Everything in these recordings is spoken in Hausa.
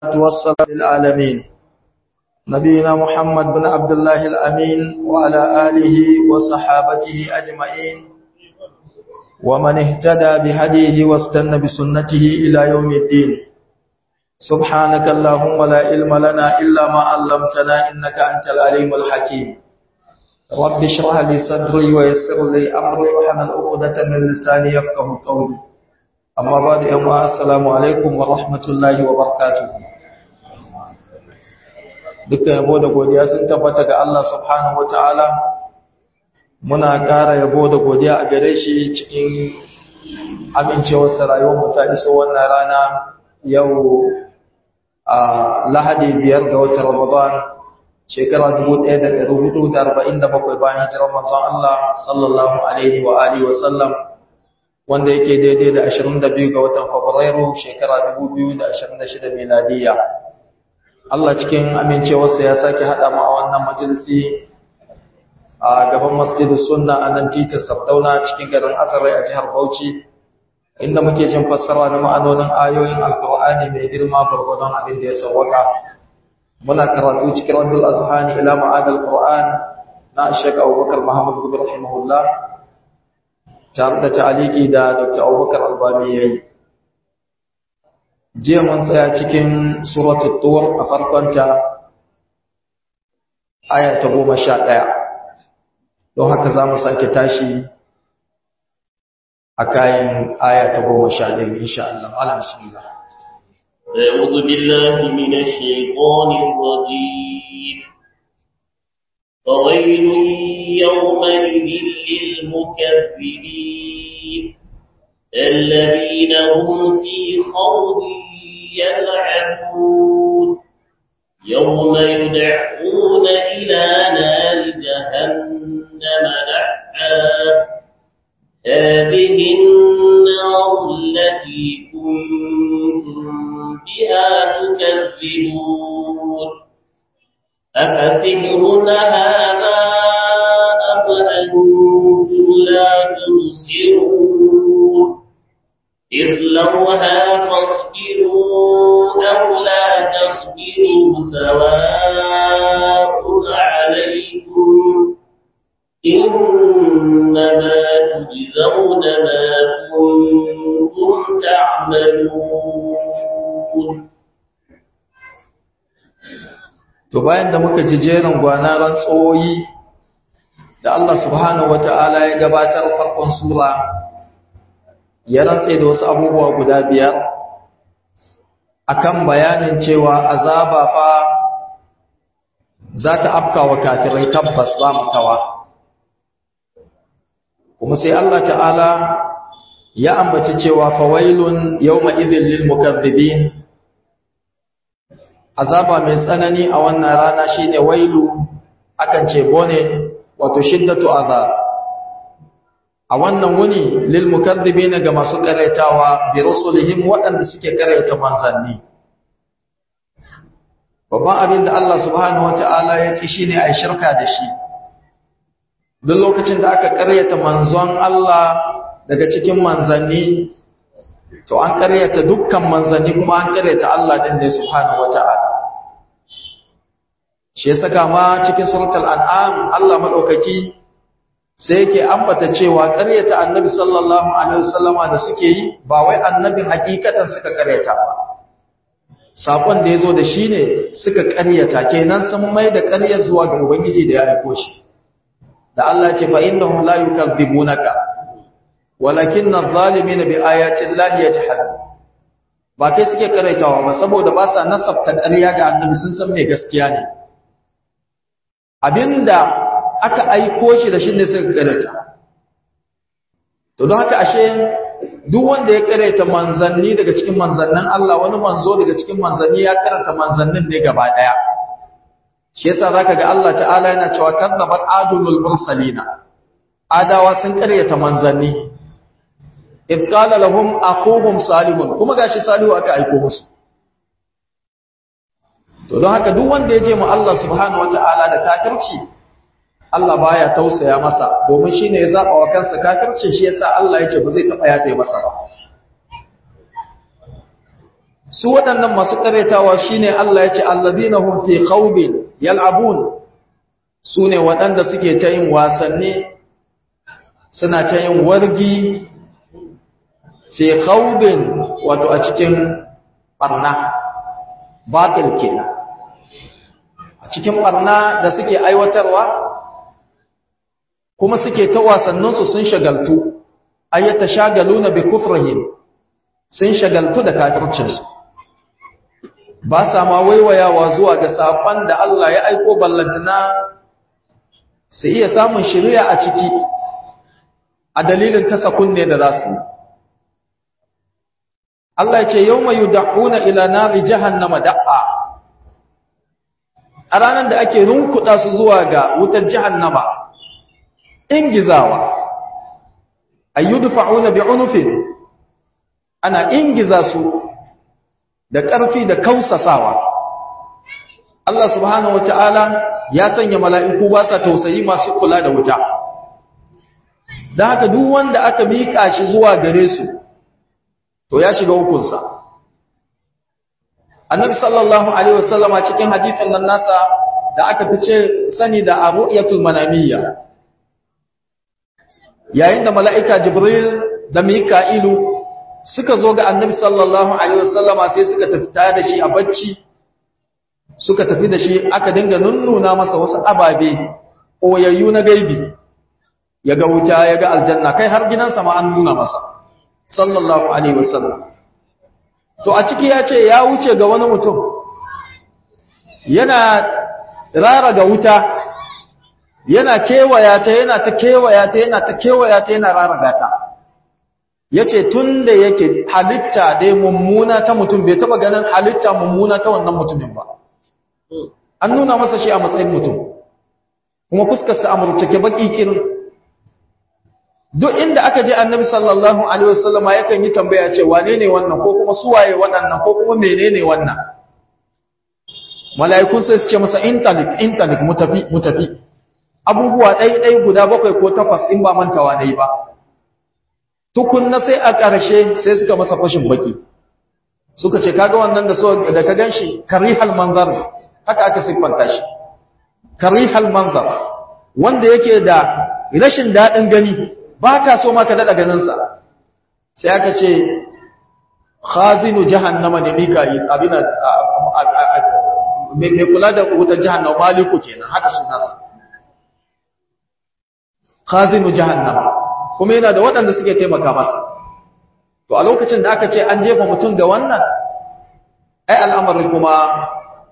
والصلاة للعالمين نبينا محمد بن عبد الله الأمين وعلى آله وصحابته أجمعين ومن اهتدى بهديه واستنى بسنته إلى يوم الدين سبحانك اللهم لا علم لنا إلا ما علمتنا إنك أنت العليم الحكيم رب اشرح لي صدري ويسر لي أمري وحمل عقدة من لساني يفقه قولي أما بعد أما السلام عليكم ورحمة الله وبركاته dukkan yabo da godiya sun tabbata ga Allah subhanahu wataala muna ƙara yabo da godiya a gare shi cikin amincewar sa rayuwar mu ta iso wannan rana yau a Lahadi biyar ga watan Ramadan shekara 1447 bayan hijirar manzon Allah sallallahu alaihi wa alihi wa sallam wanda yake daidai da 22 ga watan Fabrairu shekara 2026 miladiyya Allah cikin amincewarsa ya sake haɗa mu a wannan majalisi a gaban masjidus sunna a nan titin Sardauna cikin garin Asarai a jihar Bauchi inda muke jin fassara na ma'anonin ayoyin Alƙur'ani mai girma gurgurdon abin da ya sauwaka muna karatu cikin Rabbul Azhani ila ma'anil Qur'an na Sheikh Abubakar Muhammad bin rahimahullah tare da ta'aliki da Dr. Abubakar Albani yayi jiya mun tsaya cikin suratul tur a farkonta aya ta goma sha ɗaya don haka za mu sake tashi a kayan aya ta goma sha ɗaya insha Allah ala bismillah أعوذ بالله من الشيطان الرجيم فويل يومئذ للمكذبين الذين هم في خوض يلعبون يوم يدعون إلى نار جهنم دعا هذه النار التي كنتم بها تكذبون أفسحر هذا أم أنتم لا تبصرون اصلوها فاصبروا أو لا تصبروا سواء عليكم إنما تجزون ما كنتم تعملون to bayan da muka ji jerin gwana rantsoyi da Allah subhanahu wata'ala ya gabatar farkon sura ya rantse da wasu abubuwa guda biyar akan bayanin cewa azaba fa za ta afka wa kafirai tabbas ba makawa kuma sai Allah ta'ala ya ambaci cewa fawailun yawma idhil lil mukaththibin azaba mai tsanani a wannan rana shine wailu akan ce bone wato shiddatu azab a wannan wuni lil mukaththibina ga masu karaitawa bi rusulihim waɗanda suke karaita manzanni babban abin da Allah subhanahu wataala ya ci shine ai shirka da shi duk lokacin da aka karyata manzon Allah daga cikin manzanni to an karyata dukkan manzanni kuma an karyata Allah din ne subhanahu wataala shi ya saka ma cikin suratul an'am Allah madaukaki sai yake ambata cewa ƙaryata annabi sallallahu alaihi wasallama da suke yi ba wai annabin hakikatan suka ƙaryata ba sakon da yazo da shi ne suka ƙaryata kenan sun mai da ƙarya zuwa ga ubangiji da ya aiko shi da Allah ce fa innahum la yukadzibunaka walakinna adh-dhalimina bi ayati llahi yajhadun ba kai suke ƙaryatawa ba saboda ba sa nasabta ƙarya ga annabi sun san me gaskiya ne abinda aka aiko shi da shi ne suka karanta to don haka ashe duk wanda ya karanta manzanni daga cikin manzannin Allah wani manzo daga cikin manzanni ya karanta manzannin ne gaba daya shi yasa zaka ga Allah ta'ala yana cewa kadzabat adulul mursalina adawa sun karyata manzanni id qala lahum aquhum salihun kuma gashi salihu aka aiko musu to don haka duk wanda ya je mu Allah subhanahu wataala da kafirci Allah baya tausaya masa domin shine ya zaba wa kansa kafircin shi yasa Allah yace ba zai taba yafe masa ba su waɗannan masu ƙaretawa shine Allah ya ce alladhina hum fi khawbin yal'abun su ne waɗanda suke ta yin wasanni suna ta yin wargi fi khawbin wato a cikin barna batil kenan a cikin barna da suke aiwatarwa kuma suke ta wasanninsu sun shagaltu ayyata shagaluna bi kufrihim sun shagaltu da kafircinsu ba sa ma waiwayawa zuwa ga saƙon da Allah ya aiko ballantana su iya samun shiriya a ciki a dalilin kasa kunne da za su yi Allah ya ce yau mai yuda'una ila nari jahannama da'a a ranar da ake runkuɗa su zuwa ga wutar jahannama ingizawa ayyudfa'una bi'unufin ana ingiza su da ƙarfi da kausasawa Allah subhanahu wata'ala ya sanya mala'iku ba sa tausayi masu kula da wuta da haka duk wanda aka miƙa shi zuwa gare su to ya shiga hukunsa annabi sallallahu alaihi wasallama cikin hadisin nan nasa da aka fice sani da aru'yatul manamiyya yayin da mala'ika jibril da mika'ilu suka zo ga annabi sallallahu alaihi wasallama sai suka tafi da shi a bacci suka tafi da shi aka dinga nunnuna masa wasu ababe koyayyu na gaibi ya ga wuta ya ga aljanna kai har gidansa ma an nuna masa sallallahu alaihi wasallam to a ciki ya ce ya wuce ga wani mutum yana rara ga wuta yana kewaya ta yana ta kewaya ta yana ta kewaya ta yana rara gata yace tunda yake halitta dai mummuna ta mutum bai taba ganin halitta mummuna ta wannan mutumin ba an nuna masa shi a matsayin mutum kuma fuskar sa amurtake baki kirin duk inda aka je annabi sallallahu alaihi wasallama yakan yi tambaya ce wane ne wannan ko kuma suwaye waɗannan ko kuma menene wannan mala'ikun sai su ce masa intalik intalik mutafi mutafi abubuwa ɗai ɗai guda bakwai ko takwas in ba mantawa ne ba tukunna sai a ƙarshe sai suka masa fashin baki suka ce kaga wannan da so da ka ganshi karihal manzar haka aka siffanta shi karihal manzar wanda yake da rashin daɗin gani ba ka so ma ka daɗa ganinsa sai aka ce khazinu jahannama ne mika'il abin mai kula da wutar jahannama maliku kenan haka sunansa khazinu jahannama kuma yana da waɗanda suke taimaka masa to a lokacin da aka ce an jefa mutum da wannan ai al'amarin kuma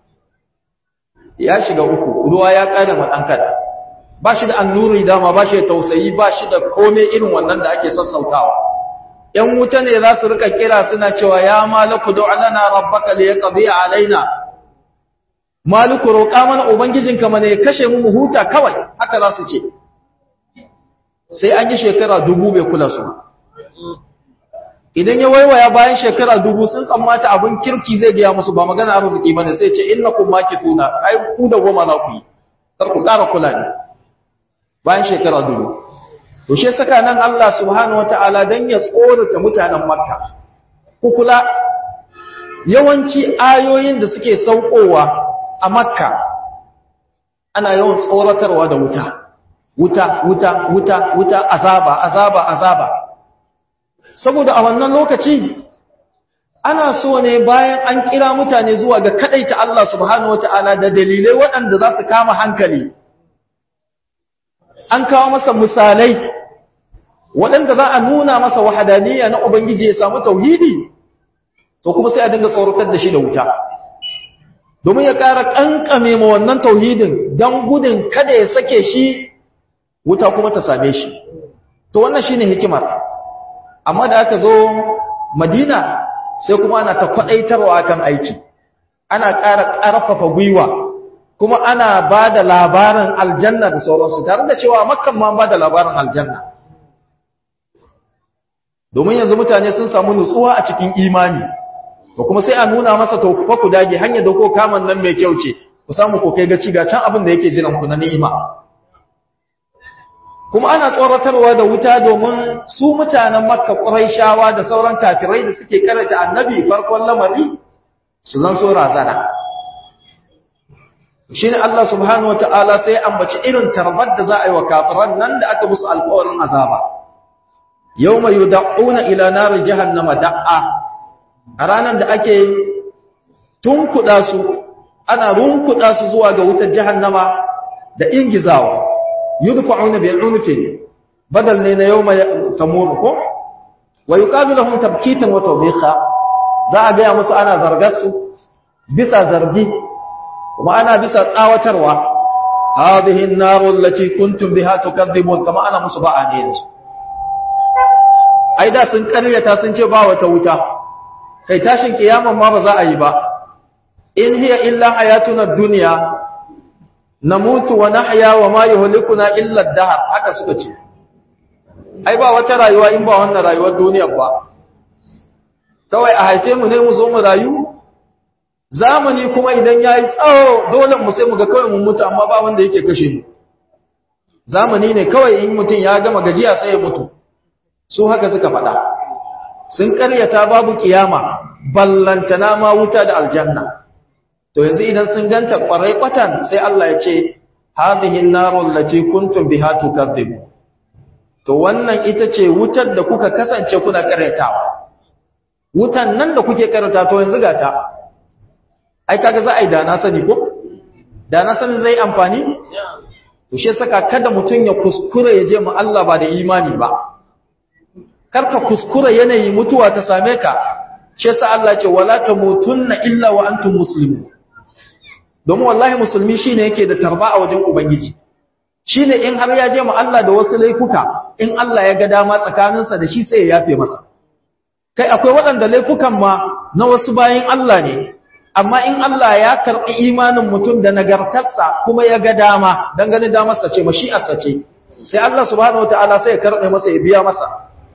ya shiga uku ruwa ya ƙada ma ɗan kada ba shi da annuri dama ba shi da tausayi ba shi da kome irin wannan da ake sassautawa ‘yan wuta ne za su rika kira suna cewa ya maliku da alana rabbaka da ya ƙabi a alaina maliku roƙa mana ubangijinka mana ya kashe mu mu huta kawai haka za su ce sai an yi shekara dubu bai kula su idan ya waiwaya bayan shekara dubu sun tsammata abin kirki zai gaya musu ba magana arziki bane sai ce innakum makithuna ai ku da goma za ku yi kar ku ƙara kula ne bayan shekara dubu to shi saka nan Allah subhanahu wataala dan ya tsorata mutanen Makka ku kula yawanci ayoyin da suke saukowa a Makka ana yawan tsoratarwa da wuta wuta wuta wuta wuta azaba azaba azaba saboda a wannan lokaci ana so ne bayan an kira mutane zuwa ga kadaita Allah subhanahu wataala da dalilai waɗanda za su kama hankali an kawo masa misalai waɗanda za a nuna masa wahadaniya na Ubangiji ya samu tauhidi to kuma sai a dinga tsoratar da shi da wuta domin ya ƙara ƙanƙame ma wannan tauhidin don gudun kada ya sake shi wuta kuma ta same shi to wannan shine hikimar amma da aka zo madina sai kuma ana ta kwaɗaitarwa kan aiki ana ƙara ƙarfafa gwiwa kuma ana ba da labarin aljanna da sauransu tare da cewa makkan ma ba da labarin aljanna domin yanzu mutane sun samu nutsuwa a cikin imani to kuma sai a nuna masa to fa ku dage hanyar da ko kaman nan mai kyau ce ku samu ko kai gaci ga can abin da yake jiran ku na ni'ima kuma ana tsoratarwa da wuta domin su mutanen makka ƙuraishawa da sauran kafirai da suke karanta annabi farkon lamari su zan so razana shine Allah subhanahu wataala sai ya ambaci irin tarbar da za a yi wa kafiran nan da aka musu alƙawarin azaba yawma yud'una ila nar jahannama da'a a ranar da ake tunkuda su ana runkuda su zuwa ga wutar jahannama da ingizawa yudfa'una bil unfi badal ne na yawma tamur ko wa yuqalu lahum tabkitan wa tawbiqa za a ga musu ana zargar su bisa zargi kuma ana bisa tsawatarwa hadhihi an-nar allati kuntum biha tukadhibun kama ana musu ba'a ne yanzu ai da sun karyata sun ce ba wata wuta kai tashin kiyaman ma ba za a yi ba in hiya illa hayatuna ad-dunya namutu wa nahya wa ma yuhlikuna illa ad-dahr haka suka ce ai ba wata rayuwa in ba wannan rayuwar duniyar ba kawai a haife mu ne mu zo mu rayu zamani kuma idan yayi tsawo dole mu sai mu ga kawai mun mutu amma ba wanda yake kashe mu zamani ne kawai in mutum ya gama gajiya sai ya mutu su haka suka faɗa sun ƙaryata babu kiyama ballantana ma wuta da aljanna to yanzu idan sun ganta ƙwarai kwatan sai Allah ya ce hadhihi an-narul lati kuntum biha tukadzibun to wannan ita ce wutar da kuka kasance kuna ƙaryatawa wutan nan da kuke ƙaryata to yanzu ga ta ai kaga za a yi da na sani ko da na sani zai amfani to shi saka kada mutum ya kuskure ya je mu Allah ba da imani ba karka kuskure yanayi mutuwa ta same ka shi yasa Allah ce wala tamutunna illa wa antum muslimun domin wallahi musulmi shine yake da tarba a wajen ubangiji shine in har ya je mu Allah da wasu laifuka in Allah ya ga dama tsakaninsa da shi sai ya yafe masa kai akwai waɗanda laifukan ma na wasu bayin Allah ne amma in Allah ya karɓi imanin mutum da nagartarsa kuma ya ga dama dan ganin damarsa ce mashi'arsa ce sai Allah subhanahu wataala sai ya karɓe masa ya biya masa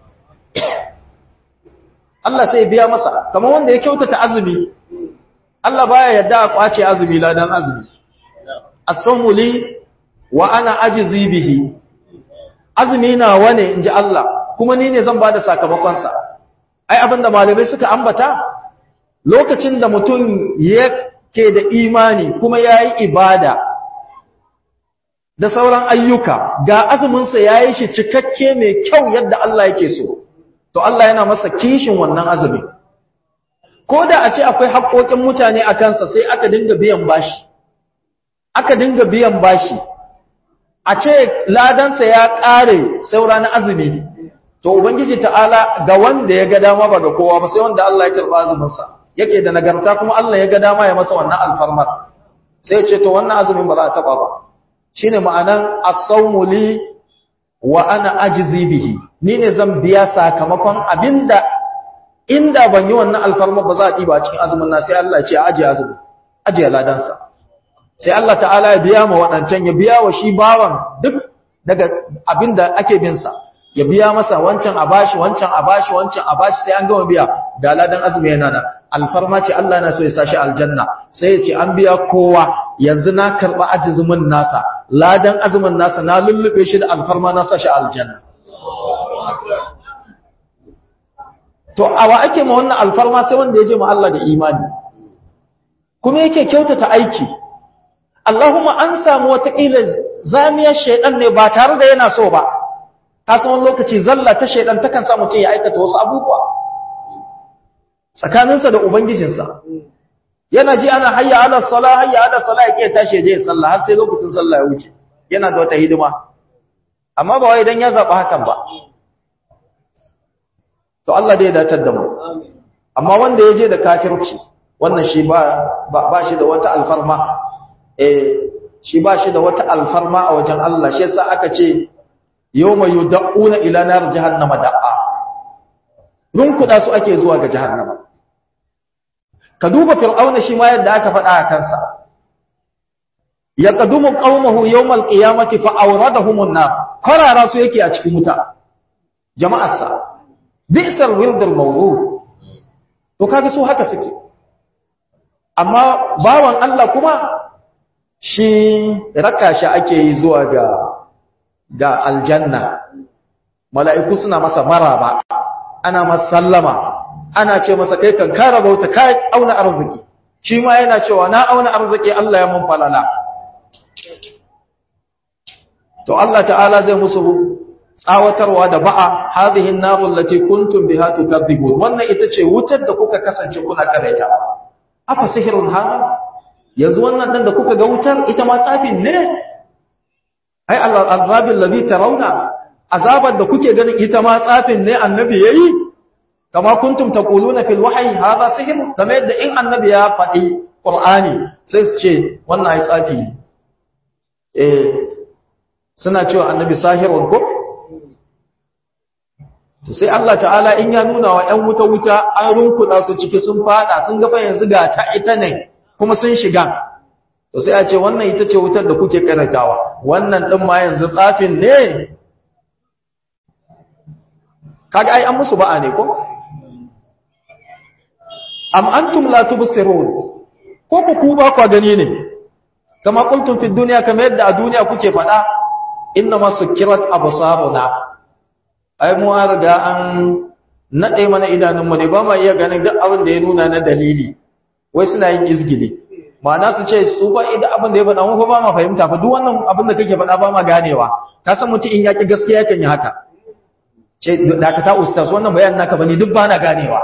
Allah sai ya biya masa kamar wanda ya kyautata azumi Allah baya yadda a kwace azumi ladan azumi as-sawmu li wa ana ajzi bihi azumi na wane inji Allah kuma ni ne zan bada sakamakon sa ai abinda malamai suka ambata lokacin da mutum yake da imani kuma yayi ibada da sauran ayyuka ga azumin sa yayi shi cikakke mai kyau yadda Allah yake so to Allah yana masa kishin wannan azumi ko da a ce akwai haƙoƙin mutane a kansa sai aka dinga biyan bashi aka dinga biyan bashi a ce ladansa ya ƙare saura na azumi to ubangiji ta'ala ga wanda ya ga dama ba ga kowa ba sai wanda Allah ya karɓa azuminsa yake da nagarta kuma Allah ya ga dama ya masa wannan alfarmar sai ce to wannan azumin ba za a taɓa ba shine ma'anan as-sawmu li wa ana ajzi bihi ni ne zan biya sakamakon abinda inda ban yi wannan alfarma ba za a ɗiba cikin azumin na sai Allah ce ajiye azumin ajiye ladansa sai Allah ta'ala ya biya ma waɗancan ya biya wa shi bawan duk daga abinda ake bin sa ya biya masa wancan a bashi wancan a bashi wancan a bashi sai an gama biya ga ladan azumi yana da alfarma ce Allah na so ya sashi aljanna sai ya ce an biya kowa yanzu na karɓa ajizumin nasa ladan azumin nasa na lullube shi da alfarma na sashi aljanna to awa ake ma wannan alfarma sai wanda ya je ma Allah da imani kuma yake kyautata aiki Allahumma an samu wata kila zamiyar shaydan ne ba tare da yana so ba ka san wani lokaci zalla ta shaydan takan sa mutum ya aikata wasu abubuwa tsakaninsa da ubangijinsa yana ji ana hayya ala sala hayya ala sala yake tashi je sallah har sai lokacin sallah ya wuce yana da wata hidima amma ba wai dan ya zaba hakan ba to Allah dai ya datar da mu amma wanda ya je da kafirci wannan shi ba ba shi da wata alfarma eh shi ba shi da wata alfarma a wajen Allah shi yasa aka ce yawma yud'una ila nar jahannama da'a run kuda su ake zuwa ga jahannama ka duba fir'auna shi ma yadda aka faɗa a kansa yaqdumu qaumahu yawmal qiyamati fa awradahum an-nar qarara su yake a cikin wuta jama'arsa bi'sal wirdul mawrud to kaga su haka suke amma bawan Allah kuma shi raka shi ake yi zuwa ga ga aljanna mala'iku suna masa maraba ana masa sallama ana ce masa kai kan kara bauta kai auna arziki shi ma yana cewa na auna arziki Allah ya mun falala to Allah ta'ala zai musu tsawatarwa da ba'a hadhihi an-naru allati kuntum biha tukadzibun wannan ita ce wutar da kuka kasance kuna karaita afa sihirun hada yanzu wannan dan da kuka ga wutar ita ma tsafin ne ai al-azabil ladhi tarawna azabar da kuke ganin ita ma tsafin ne annabi yayi kama kuntum taquluna fil wahyi hada sihr kamar yadda in annabi ya faɗi qur'ani sai su ce wannan ai tsafi eh suna cewa annabi sahirun ko to sai Allah ta'ala in ya nuna wa ƴan wuta wuta an runkuda su ciki sun fada sun ga fa yanzu ga ta ita ne kuma sun shiga to sai a ce wannan ita ce wutar da kuke karantawa wannan din ma yanzu tsafin ne kaga ai an musu ba'a ne ko am antum la tubsirun ko ku ku ba ku gani ne kama qultum fi dunya kama yadda a duniya kuke fada inna masukirat absaruna ai mu an riga an nade mana idanun mu ne ba ma iya ganin duk abin da ya nuna na dalili wai suna yin izgili ma'ana su ce su ba idan abin da ya faɗa mu ba ma fahimta fa duk wannan abin da kake faɗa ba ma ganewa ka san mutum in yaki gaskiya kan yi haka ce dakata ustaz wannan bayanin naka bane duk bana ganewa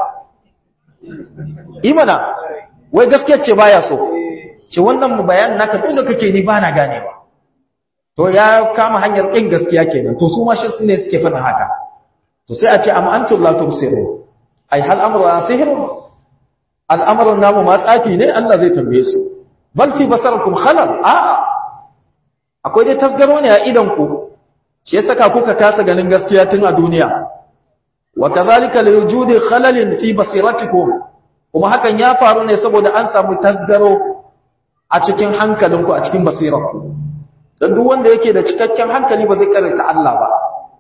imana wai gaskiya ce baya so ce wannan bayanin naka tun da kake ni bana ganewa to ya kama hanyar kin gaskiya kenan to su ma shi ne suke faɗin haka to sai a ce am antum la tubsiru ai hal amru sihr al'amrun namu ma tsafi ne Allah zai tambaye su bal fi basarakum khalal a'a akwai dai tasgaro ne a idan ku shi ya saka kuka kasa ganin gaskiya tun a duniya wa kadhalika liwujudi khalalin fi basiratikum kuma hakan ya faru ne saboda an samu tasgaro a cikin hankalinku a cikin basirarku dan duk wanda yake da cikakken hankali ba zai karyata Allah ba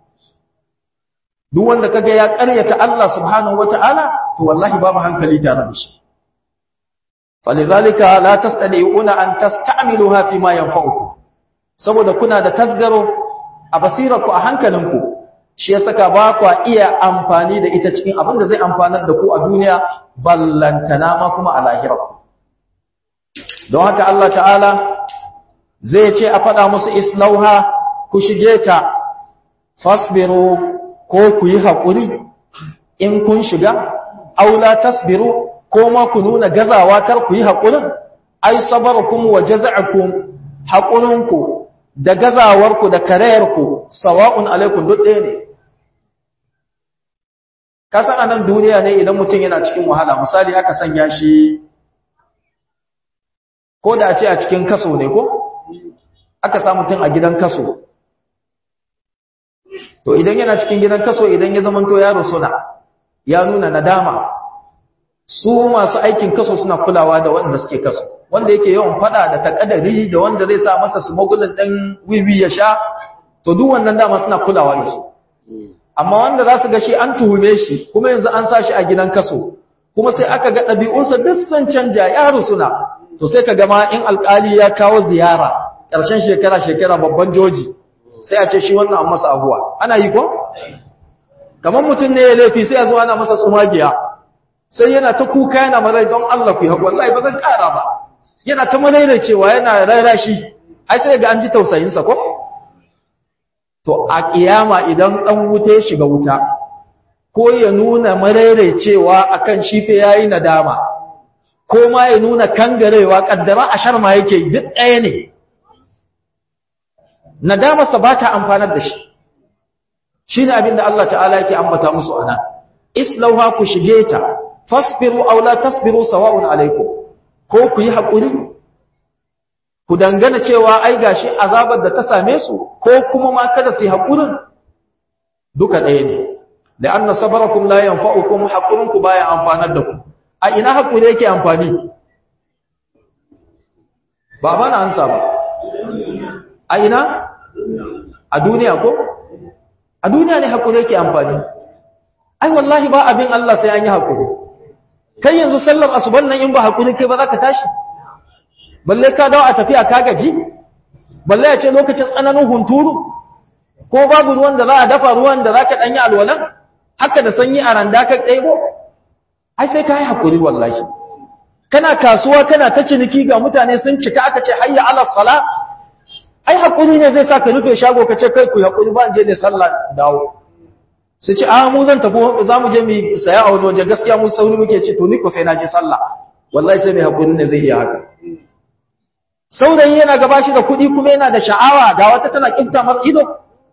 duk wanda kaga ya karyata Allah subhanahu wataala to wallahi babu hankali tare da shi falidhalika la tastadi'una an tasta'miluha fi ma yanfa'ukum saboda kuna da tasgaro a basirarku a hankalinku shi ya saka ba kwa iya amfani da ita cikin abin da zai amfanar da ku a duniya ballantana ma kuma a lahirarku don haka Allah ta'ala zai ce a faɗa musu islauha ku shige ta fasbiru ko ku yi haƙuri in kun shiga aula tasbiru ko ma ku nuna gazawa kar ku yi haƙurin ai sabarukum wa jaza'akum haƙurinku da gazawarku da karayarku sawa'un alaikum duk ɗaya ne kasan a nan duniya ne idan mutum yana cikin wahala misali aka sanya shi ko da a ce a cikin kaso ne ko aka sa mutum a gidan kaso to idan yana cikin gidan kaso idan ya zamanto yaro suna ya nuna nadama su masu aikin kaso suna kulawa da wanda suke kaso wanda yake yawan fada da takadari da wanda zai sa masa smuggling din wiwi ya sha to duk wannan dama suna kulawa da su amma wanda za su ga shi an tuhume shi kuma yanzu an sa shi a gidan kaso kuma sai aka ga ɗabi'unsa duk sun canja yaro suna to sai ka gama in alƙali ya kawo ziyara ƙarshen shekara shekara babban joji sai a ce shi wannan an masa abuwa ana yi ko kamar mutum ne ya laifi sai a zo ana masa tsumagiya sai yana ta kuka yana marai don Allah ku yi haƙu wallahi ba zan ƙara ba yana ta marai cewa yana raira shi ai sai ga an ji tausayinsa ko to a ƙiyama idan ɗan wuta ya shiga wuta ko ya nuna marai cewa akan shi fa yayi nadama ko ma ya nuna kangarewa kaddara a sharma yake duk ɗaya ne nadamarsa ba ta amfanar da shi shi ne abin da Allah ta'ala yake ambata musu ana islauha ku shige ta fasbiru aw la tasbiru sawa'un alaikum ko ku yi haƙuri ku dangana cewa ai gashi azabar da ta same su ko kuma ma kada su yi haƙurin duka ɗaya ne da anna sabarakum la yanfa'ukum haƙurinku baya amfanar da ku a ina haƙuri yake amfani ba ba na ansa ba a ina a duniya ko a duniya ne haƙuri yake amfani ai wallahi ba abin Allah sai an yi haƙuri kai yanzu sallar asuban nan in ba haƙuri kai ba za ka tashi balle ka dawo a tafiya ka gaji balle ya ce lokacin tsananin hunturu ko babu ruwan da za a dafa ruwan da za ka ɗanyi alwalan haka da sanyi a randa ka ɗaibo ai sai ka yi haƙuri wallahi kana kasuwa kana ta ciniki ga mutane sun cika aka ce hayya ala sala ai hakuri ne zai sa ka rufe shago ka ce kai ku hakuri ba je ne sallah dawo sai ce a mu zan tafi za mu je mu saya a wani waje gaskiya mu sauri muke ce to ni ko sai na je sallah wallahi sai mai hakuri ne zai iya haka saurayi yana gaba shi da kuɗi kuma yana da sha'awa ga wata tana kinta mar ido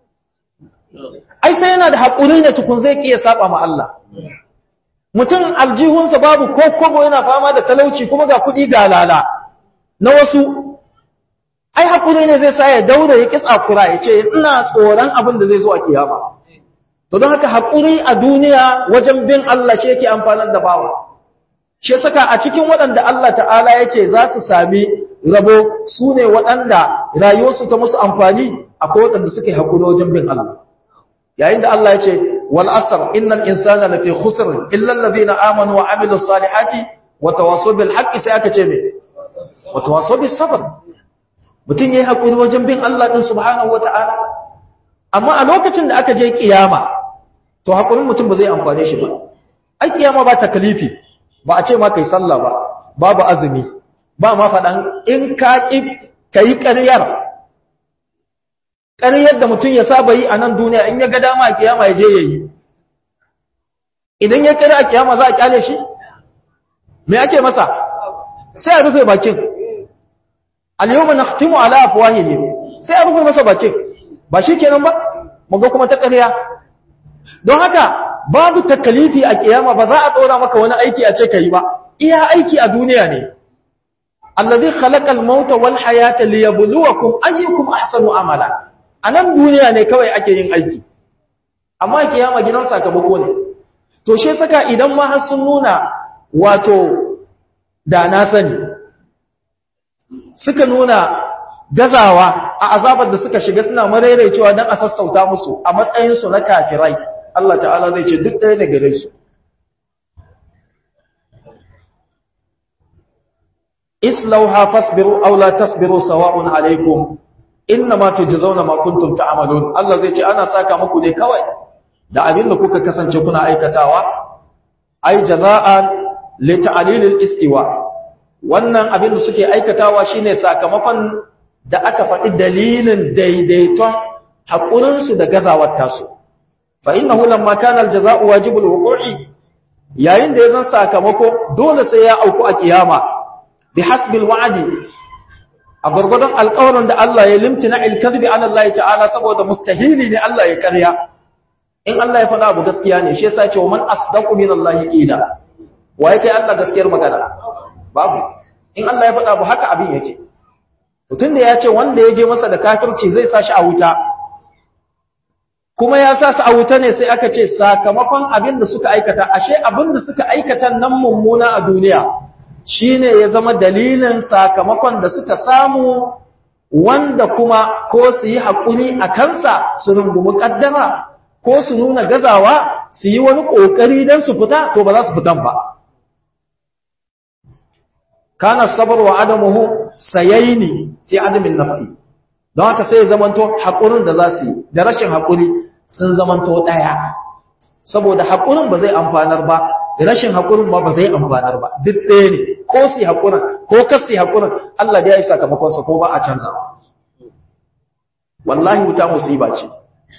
ai sai yana da hakuri ne tukun zai kiya saba ma Allah mutum aljihunsa babu ko kobo yana fama da talauci kuma ga kuɗi ga lala na wasu ai hakuri ne zai sa ya daure ya kitsa kura ya ce ina tsoron abin da zai zo a kiyama to don haka hakuri a duniya wajen bin Allah shi yake amfanar da bawa shi saka a cikin waɗanda Allah ta'ala ya ce za su sami rabo su ne waɗanda rayuwarsu ta musu amfani akwai waɗanda suke hakuri wajen bin Allah yayin da Allah ya ce wal asr innal insana lafi khusr illa alladhina amanu wa amilus salihati wa tawassaw bil haqqi sai aka ce me wa tawassaw bis sabr mutun yayi hakuri wajen bin Allah din subhanahu wata'ala amma a lokacin da aka je kiyama to hakurin mutum ba zai amfane shi ba ai kiyama ba takalifi ba a ce ma kai sallah ba babu azumi ba ma faɗan in ka ƙi kai ƙaryar ƙaryar da mutum ya saba yi a nan duniya in ya ga dama a kiyama ya je ya yi idan ya ƙarya a kiyama za a ƙyale shi me ake masa sai a rufe bakin al-yawma nakhtimu ala afwahihim sai a rufe masa bakin ba shi kenan ba mu ga kuma ta ƙarya don haka babu takalifi a kiyama ba za a ɗora maka wani aiki a ce ka yi ba iya aiki a duniya ne allazi khalaqal mauta wal hayata liyabluwakum ayyukum ahsanu amala anan duniya ne kawai ake yin aiki amma kiyama gidan sakamako ne to she saka idan ma har sun nuna wato da na sani suka nuna gazawa a azabar da suka shiga suna maraicewa don a sassauta musu a matsayinsu na kafirai Allah ta'ala zai ce duk ɗaya ne gare su islauha fasbiru aw la tasbiru sawa'un alaikum innama tujzauna ma kuntum ta'malun Allah zai ce ana saka muku ne kawai da abin da kuka kasance kuna aikatawa ai jaza'an li ta'lilil istiwa wannan abin da suke aikatawa shine sakamakon da aka faɗi dalilin daidaiton haƙurinsu da gazawar tasu fa innahu lamma kana aljaza'u wajibul wuqu'i yayin da yazan sakamako dole sai ya auku a kiyama bi hasbil wa'di a gurgudun alƙawarin da Allah ya limtina al-kadhibi ala Allah ta'ala saboda mustahili ne Allah ya ƙarya in Allah ya faɗa abu gaskiya ne shi yasa ce man asdaqu min Allah qila wa yake Allah gaskiyar magana babu in Allah ya faɗa abu haka abin yake mutum da ya ce wanda ya je masa da kafirci zai sa shi a wuta kuma ya sa su a wuta ne sai aka ce sakamakon abin da suka aikata ashe abin da suka aikata nan mummuna a duniya shine ya zama dalilin sakamakon da suka samu wanda kuma ko su yi haƙuri a kansa su rungumi ƙaddara ko su nuna gazawa su yi wani ƙoƙari don su fita to ba za su fitan ba kana sabar wa adamuhu sayaini fi adamin nafi don haka sai zamanto haƙurin da za su yi da rashin haƙuri sun zamanto ɗaya saboda haƙurin ba zai amfanar ba rashin haƙurin ba ba zai amfanar ba duk ɗaya ne ko su haƙurin ko kasi haƙurin Allah da ya yi sakamakonsa ko ba a canza wallahi wuta musiba ce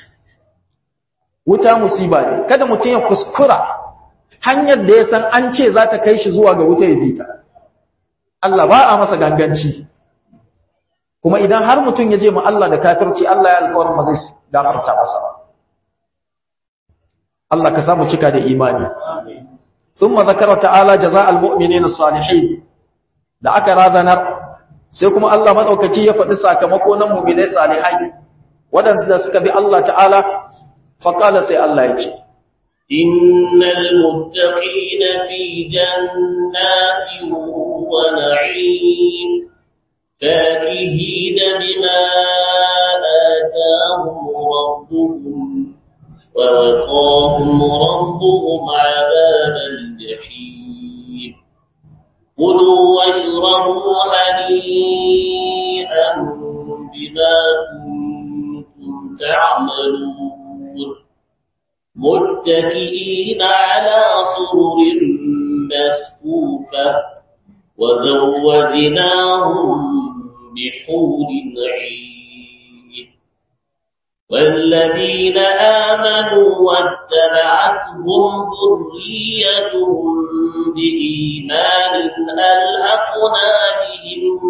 wuta musiba ne kada mutum ya kuskura hanyar da ya san an ce za ta kai shi zuwa ga wuta ya bi ta Allah ba a masa ganganci kuma idan har mutum ya je ma Allah da kafirci Allah ya alƙawarin ba zai gafarta masa ba Allah ka samu cika da imani thumma zakara ta'ala jazaa'al mu'minina salihin da aka razanar sai kuma Allah madaukaki ya faɗi sakamako na mu'minai salihai wadanda suka bi Allah ta'ala fa qala sai Allah ya ce إن المتقين في جنات ونعيم فاكهين بما آتاهم ربهم ووقاهم ربهم عذاب الجحيم كلوا واشربوا هنيئا بما كنتم تعملون متكئين على سرر مسفوفة وزوجناهم بحور عين والذين آمنوا واتبعتهم ذريتهم بإيمان ألحقنا بهم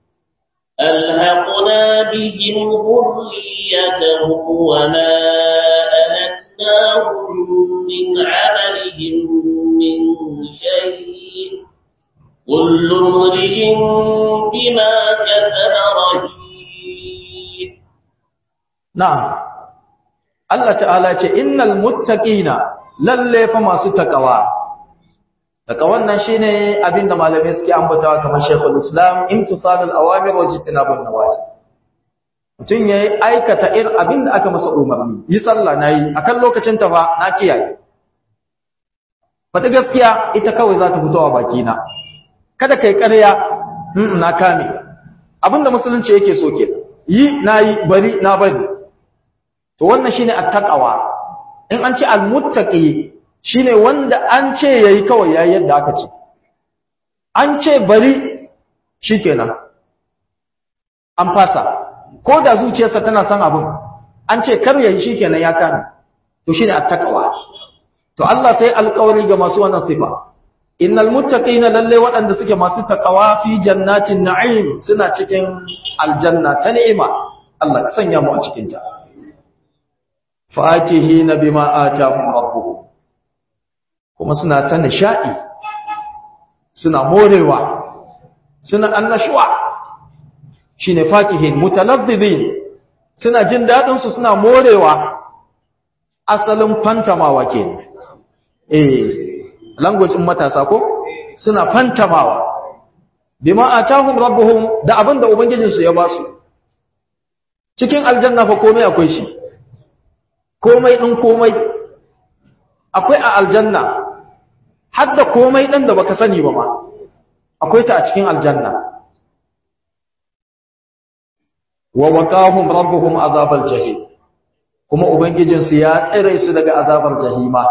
ألحقنا بهم ذريتهم وما ألتناهم من عملهم من شيء كل امرئ بما كسب رهين na'am Allah ta'ala ce innal muttaqina lalle fa masu takawa takawan nan shine abinda malamai suke ambatawa kamar Sheikhul Islam imtisalul awamir wa jitinabun nawahi mutun yayi aikata ir abinda aka masa umarni yi sallah nayi akan lokacin ta fa na kiyaye fata gaskiya ita kawai za ta fito a baki na kada kai ƙarya na kame abinda musulunci yake so ke yi nayi bari na bari to wannan shine attaqwa in an ce almuttaqi shine wanda an ce yayi kawai yayi yadda aka ce an ce bari shikenan an fasa ko da zuciyarsa tana son abin an ce kar yayi shikenan ya kana to shine attaqwa to Allah sai alƙawari ga masu wannan sifa innal muttaqina lalle waɗanda suke masu taqwa fi jannatin na'im suna cikin aljanna ta ni'ima Allah ka sanya mu a cikin ta fakihina bima atahum rabbuhum kuma suna ta nishadi suna morewa suna annashuwa shine fakihin mutalazzizin suna jin dadin su suna morewa asalin fantamawa kenan eh language din matasa ko suna fantamawa bima atahum rabbuhum da abinda ubangijinsu ya basu cikin aljanna fa komai akwai shi komai ɗin komai akwai a aljanna har da komai ɗin da baka sani ba ma akwai ta a cikin aljanna wa waqahum rabbuhum azabal jahim kuma ubangijinsu ya tsire su daga azabar jahima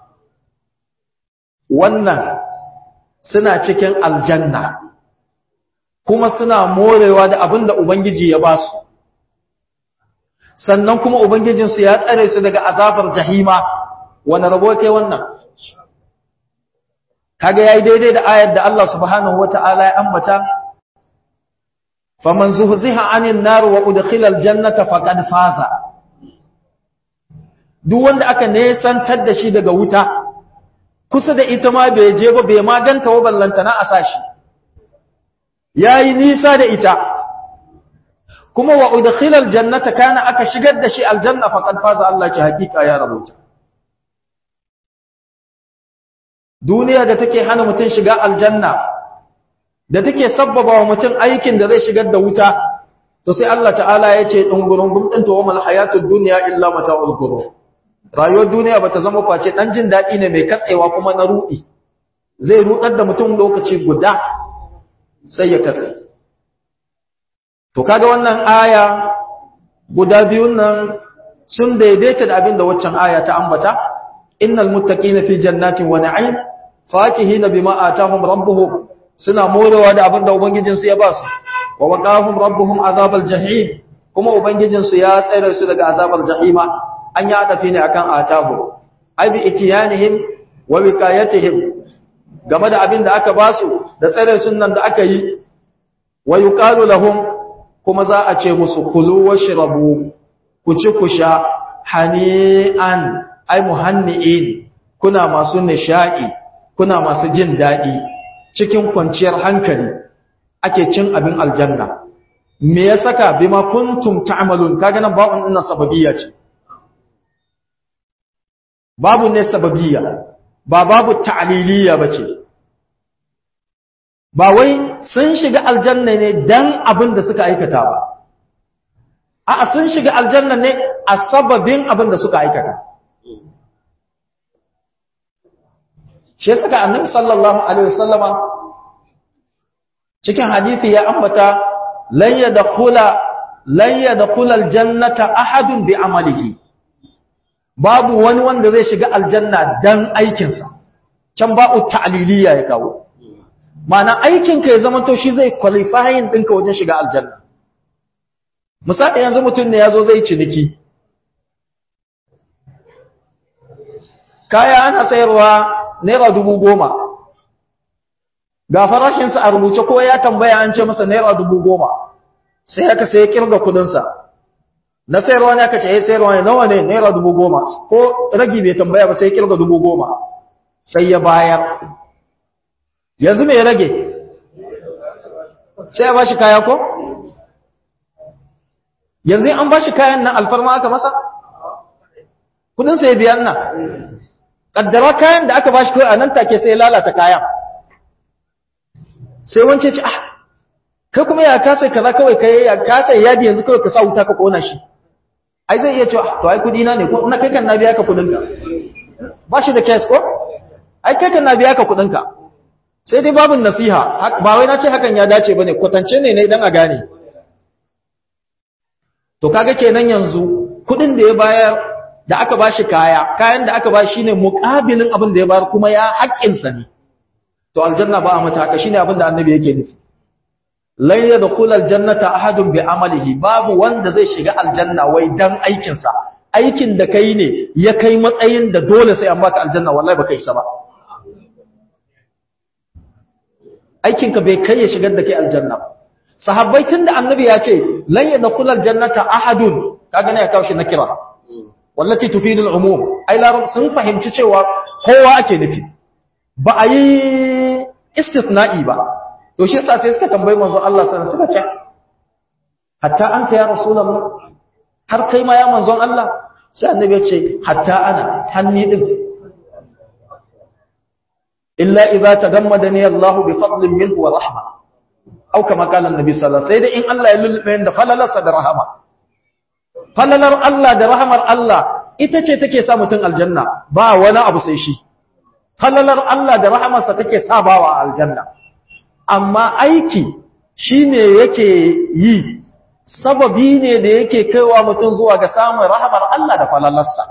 wannan suna cikin aljanna kuma suna morewa da abin da ubangiji ya ba su sannan kuma Ubangijinsu ya tsare su daga azabar jahima wani rabo kai wannan kaga yayi daidai da ayar da Allah subhanahu wata'ala ya ambata faman zuhziha 'anil nar wa udkhila aljannata faqad faza duk wanda aka nesantar da shi daga wuta kusa da ita ma bai je ba bai ma ganta wa ballantana a sashi yayi nisa da ita kuma wa udkhila aljannata kana aka shigar da shi aljanna faqad faza Allah ce hakika ya rabuta duniya da take hana mutun shiga aljanna da take sabbaba wa mutun aikin da zai shigar da wuta to sai Allah ta'ala ya ce dungurungum din to wamal hayatud dunya illa mata'ul ghurur rayuwar duniya bata zama face dan jin dadi ne mai katsewa kuma na rudi zai rudar da mutum lokaci guda sai ya katse To kaga wannan aya guda biyun nan sun daidaita da abin da waccan aya ta ambata innal muttaqina fi jannatin wa na'im fakihina bima atahum rabbuhum suna morewa da abin da ubangijin su ya ba su wa waqahum rabbuhum azabal jahim kuma ubangijin su ya tsare su daga azabar jahima an ya dafi ne akan atahu ai bi itiyanihim wa wiqayatihim game da abin da aka ba su da tsare sunnan da aka yi wa yuqalu lahum kuma za a ce musu kulu washrabu ku ci ku sha hani'an ai muhanni'in kuna masu nisha'i kuna masu jin daɗi cikin kwanciyar hankali ake cin abin aljanna me ya saka bima kuntum ta'malun kaga nan ba'un ina sababiyya ce babu ne sababiyya ba babu ta'liliyya bace ba wai sun shiga aljanna ne dan abin da suka aikata ba a'a sun shiga aljanna ne a sababin abin da suka aikata shi saka annabi sallallahu alaihi wasallama cikin hadisi ya ambata lan yadkhula lan yadkhula aljannata ahadun bi amalihi babu wani wanda zai shiga aljanna dan aikinsa can ba'u ta'liliya ya kawo ma'ana aikin ka ya zama to shi zai qualifying ɗinka wajen shiga aljanna misali yanzu mutum ne ya zo zai ciniki kaya ana sayarwa naira dubu goma ga farashinsa a rubuce ko ya tambaya an ce masa naira dubu goma sai aka sai kirga kudinsa na sayarwa ne aka ce ya sayarwa ne nawa ne naira dubu goma ko ragi bai tambaya ba sai kirga dubu goma sai ya bayar yanzu mai rage sai ya bashi kaya ko yanzu an bashi kayan nan alfarma aka masa kudinsa ya biyan nan kaddara kayan da aka bashi kawai a nan take sai ya lalata kayan sai wance ce ah kai kuma ya kasa kaza kawai kai ya kasa yadi yanzu kawai ka sa wuta ka kona shi ai zai iya cewa to ai kudi na ne ko na kai kan na biya ka kudin ka ba shi da case ko ai kai kan na biya ka kudin ka sai dai babun nasiha ba wai na ce hakan ya dace bane kwatance ne ne dan a gane to kaga kenan yanzu kudin da ya bayar da aka bashi kaya kayan da aka bashi shine muqabilin abin da ya bayar kuma ya haƙƙinsa ne to aljanna ba a mata haka shine abin da annabi yake nufi lan yadkhul aljannata ahadun bi amalihi babu wanda zai shiga aljanna wai dan aikin sa aikin da kai ne ya kai matsayin da dole sai an baka aljanna wallahi baka isa ba aikin ka bai kai ya shigar da kai aljanna sahabbai tunda annabi ya ce lan yadkhul aljannata ahadun kaga ne ya kawo shi na kira wallati tufidul umum ai larab sun fahimci cewa kowa ake nufi ba a yi istithna'i ba to shi yasa sai suka tambayi manzo Allah sallallahu alaihi wasallam suka ce hatta anta ya rasulullah har kai ma ya manzon Allah sai annabi ya ce hatta ana hanni din illa idza tagammadani Allah bi fadlin minhu wa rahma au kama qala annabi sallallahu alaihi wasallam sai dai in Allah ya lulube da falalarsa da rahama falalar Allah da rahamar Allah ita ce take sa mutum aljanna ba wani abu sai shi falalar Allah da rahamarsa take sa bawa aljanna amma aiki shine yake yi sababi ne da yake kaiwa mutum zuwa ga samun rahamar Allah da falalarsa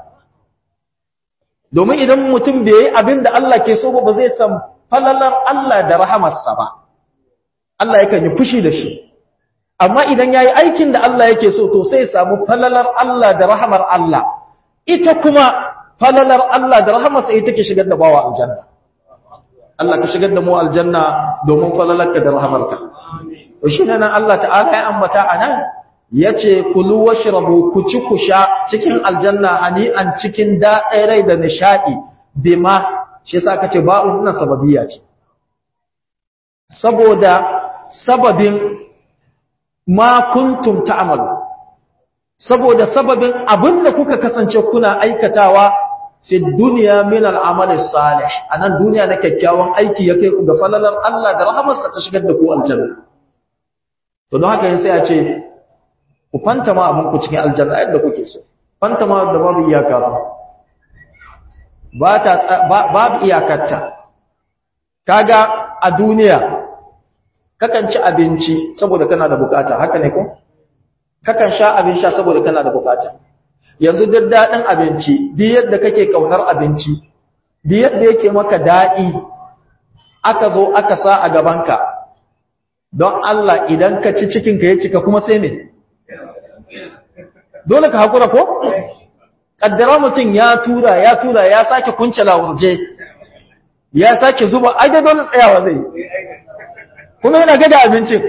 domin idan mutum bai yi abin da Allah ke so ba ba zai san falalar Allah da rahamarsa ba Allah yakan yi fushi da shi amma idan ya yi aikin da Allah yake so to sai samu falalar Allah da rahamar Allah ita kuma falalar Allah da rahamarsa ita ke shigar da bawa aljanna Allah ka shigar da mu aljanna domin falalarka da rahamarka shi nan Allah ta'ala ya ambata anan yace kulu washrabu ku ci ku sha cikin aljanna an cikin da'irai da nishadi bima shi yasa kace ba'un nan sababiyya ce saboda sababin ma kuntum ta'malu saboda sababin abinda kuka kasance kuna aikatawa fi dunya min al'amali salih anan duniya na kyakkyawan aiki ya kai ku ga falalar Allah da rahamarsa ta shigar da ku aljanna to don haka sai a ce ku fanta ma abin ku cikin aljanna yadda kuke so fanta ma da babu iyaka ba ta babu iyakarta kaga a duniya kakan ci abinci saboda kana da bukata haka ne ko kakan sha abin sha saboda kana da bukata yanzu duk dadin abinci duk yadda kake kaunar abinci duk yadda yake maka dadi aka zo aka sa a gabanka don Allah idan ka ci cikin ka ya cika kuma sai me dole ka hakura ko kaddara mutum ya tura ya tura ya sake kunce lawurje ya sake zuba ai dai dole tsayawa zai kuma yana gada abincin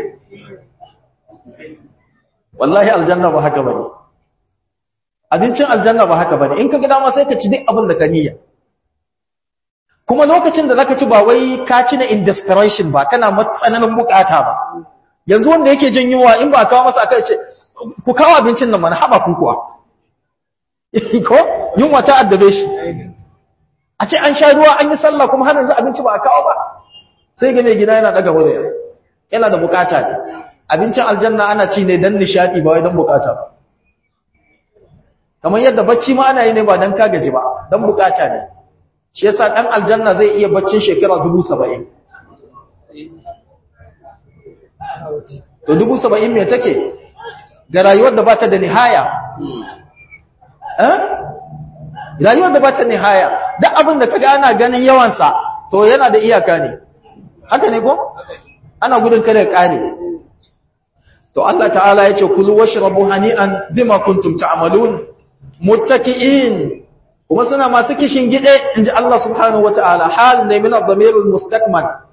wallahi aljanna ba haka bane abincin aljanna ba haka bane in ka gida ma sai ka ci duk abin da ka niyya kuma lokacin da zaka ci ba wai ka ci na in desperation ba kana matsananin bukata ba yanzu wanda yake jin yunwa in ba kawo masa akai ce ku kawo abincin nan mana haba ku kuwa ko yunwa ta addabe shi a ce an sha ruwa an yi sallah kuma har yanzu abinci ba a kawo ba sai ga mai gida yana daga wuri yana da bukata ne abincin aljanna ana ci ne dan nishadi ba wai dan bukata ba kamar yadda bacci ma ana yi ne ba dan ka gaji ba dan bukata ne shi yasa dan aljanna zai iya baccin shekara 70 to 70 me take ga rayuwar da bata da nihaya eh rayuwar da bata nihaya duk abin da kaga ana ganin yawansa to yana da iyaka ne haka ne ko ana gudun kada ya kare to Allah ta'ala yace kulu washrabu hani'an bima kuntum ta'malun muttaki'in kuma suna masu kishin gide inji Allah subhanahu wata'ala hal ne min ad-damir al-mustakmal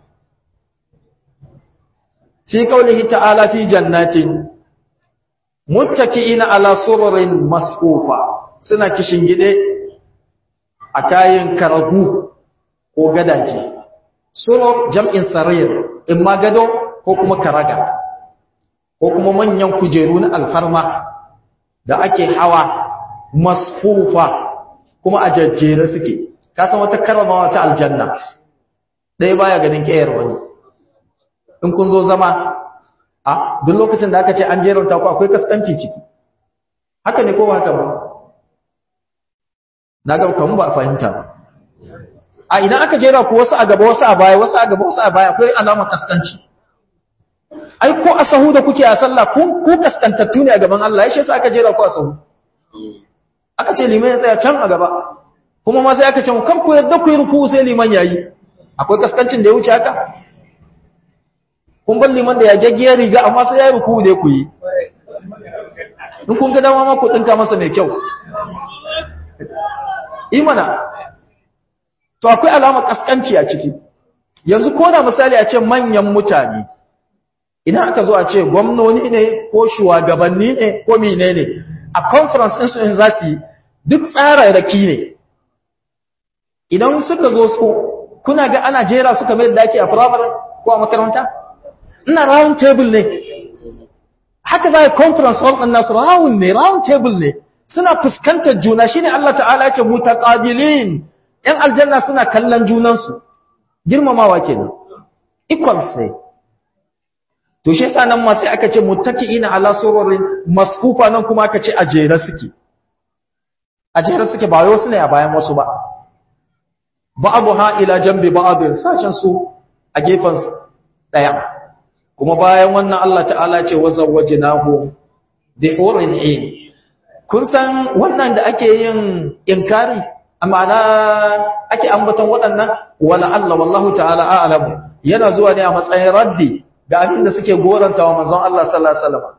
fi qawlihi ta'ala fi jannatin muttaki'ina ala sururin masfufa suna kishin gide a kayan karagu ko gadaje surur jam'in sarir in ma gado ko kuma karaga ko kuma manyan kujeru na alfarma da ake hawa masfufa kuma a jajjere suke kasan wata karamawa ta aljanna ɗaya baya ganin ƙeyar wani in kun zo zama a duk lokacin da aka ce an jeranta ku akwai kaskanci ciki haka ne ko ba haka ba na ga kamun ba a fahimta ba a idan aka jera ku wasu a gaba wasu a baya wasu a gaba wasu a baya akwai alamar kaskanci ai ko a sahu da kuke a sallah ku ku kaskantattu ne a gaban Allah ya shi yasa aka jera ku a sahu aka ce liman ya tsaya can a gaba kuma ma sai aka ce kan ku yadda ku yi ruku sai liman yayi akwai kaskancin da ya wuce haka kun bar liman da ya gaggiyar riga amma sai ya yi ruku ne ku yi in kun ga dama ma ku dinka masa mai kyau imana to akwai alamar kaskanci a ciki yanzu ko da misali a ce manyan mutane idan aka zo a ce gwamnoni ne ko shugabanni ne ko mine ne a conference ɗinsu in za su yi duk tsararraki ne idan suka zo su kuna ga ana jera suka mai da ake a firamare ko a makaranta ina round table ne haka za a conference hall ɗin nasu round ne round table ne suna fuskantar juna shine Allah ta'ala ya ce mutaqabilin yan aljanna suna kallon junansu girmamawa kenan equals ne to shi yasa nan ma sai aka ce muttaqiina ala sururin maskufa nan kuma aka ce a jere suke a jere suke ba wai wasu ne a bayan wasu ba ba'dha ila jambi ba'd sashen su a gefen daya kuma bayan wannan Allah ta'ala ce wazawwajnahu bi urin in kun san wannan da ake yin inkari amana ake ambaton waɗannan wala Allah wallahu ta'ala a'lamu yana zuwa ne a matsayin raddi ga abin da suke goranta wa manzon Allah sallallahu alaihi wasallam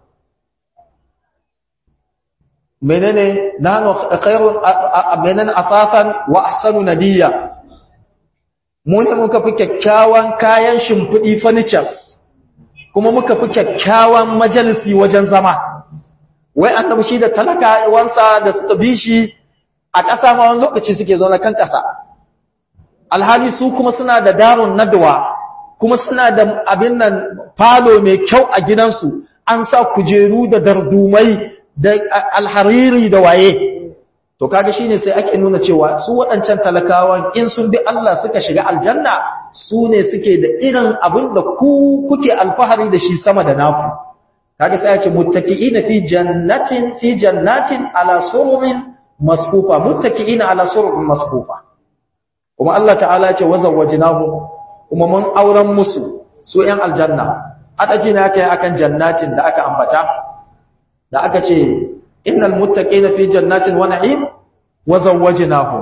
menene nanu khairun menene afafan wa ahsanu nadiya mu ne muka fi kyakkyawan kayan shimfidi furnitures kuma muka fi kyakkyawan majalisi wajen zama wai annabi shi da talaka wansa da suka bi shi a ƙasa ma wani lokaci suke zaune kan ƙasa alhali su kuma suna da darun nadwa kuma suna da abin nan falo mai kyau a gidansu an sa kujeru da dardumai da alhariri da waye to kaga shine sai ake nuna cewa su waɗancan talakawan in sun bi Allah suka shiga aljanna su ne suke da irin abin da ku kuke alfahari da shi sama da naku kaga sai ya ce muttaki'ina fi jannatin fi jannatin ala sururin masfufa muttaki'ina ala sururin masfufa kuma Allah ta'ala ya ce wazawwajnahu kuma mun auren musu su ‘yan aljanna, adafi na kai akan jannatin da aka ambata, da aka ce, Innal mutaƙe na fi jannatin wani im, wazan waje nahu.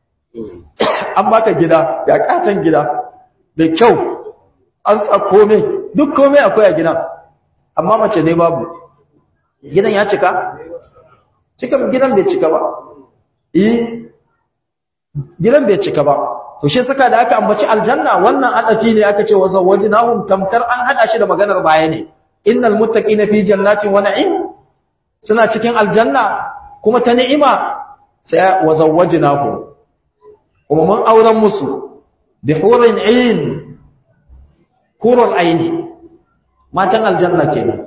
An baka gida, ya ƙatan gida, da kyau, an sa kome, duk kome akwai a gidan, amma mace ne babu. Gidan ya cika? Cika gidan bai cika ba. Iyi, gidan bai cika ba. to shi saka da aka ambaci aljanna wannan adafi ne aka ce wazawajnahum tamkar an hada shi da maganar baya ne innal muttaqina fi jannatin wa na'im suna cikin aljanna kuma ta ni'ima sai wazawajnahum kuma mun auren musu bi hurin ayn hurul ayn matan aljanna kenan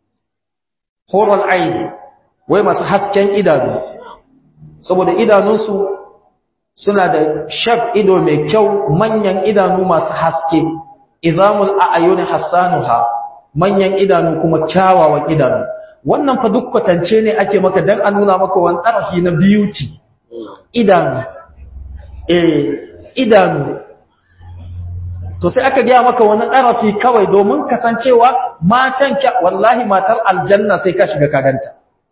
hurul ayn wai masu hasken idanu saboda idanunsu suna da shaf ido mai kyau manyan idanu masu haske izamul a'yuni hassanuha manyan idanu kuma kyawawan idanu wannan fa duk kwatance ne ake maka dan a nuna maka wani ɗarafi na beauty idanu eh idanu to sai aka gaya maka wani ɗarafi kawai domin kasancewa matan kya wallahi matar aljanna sai ka shiga kaganta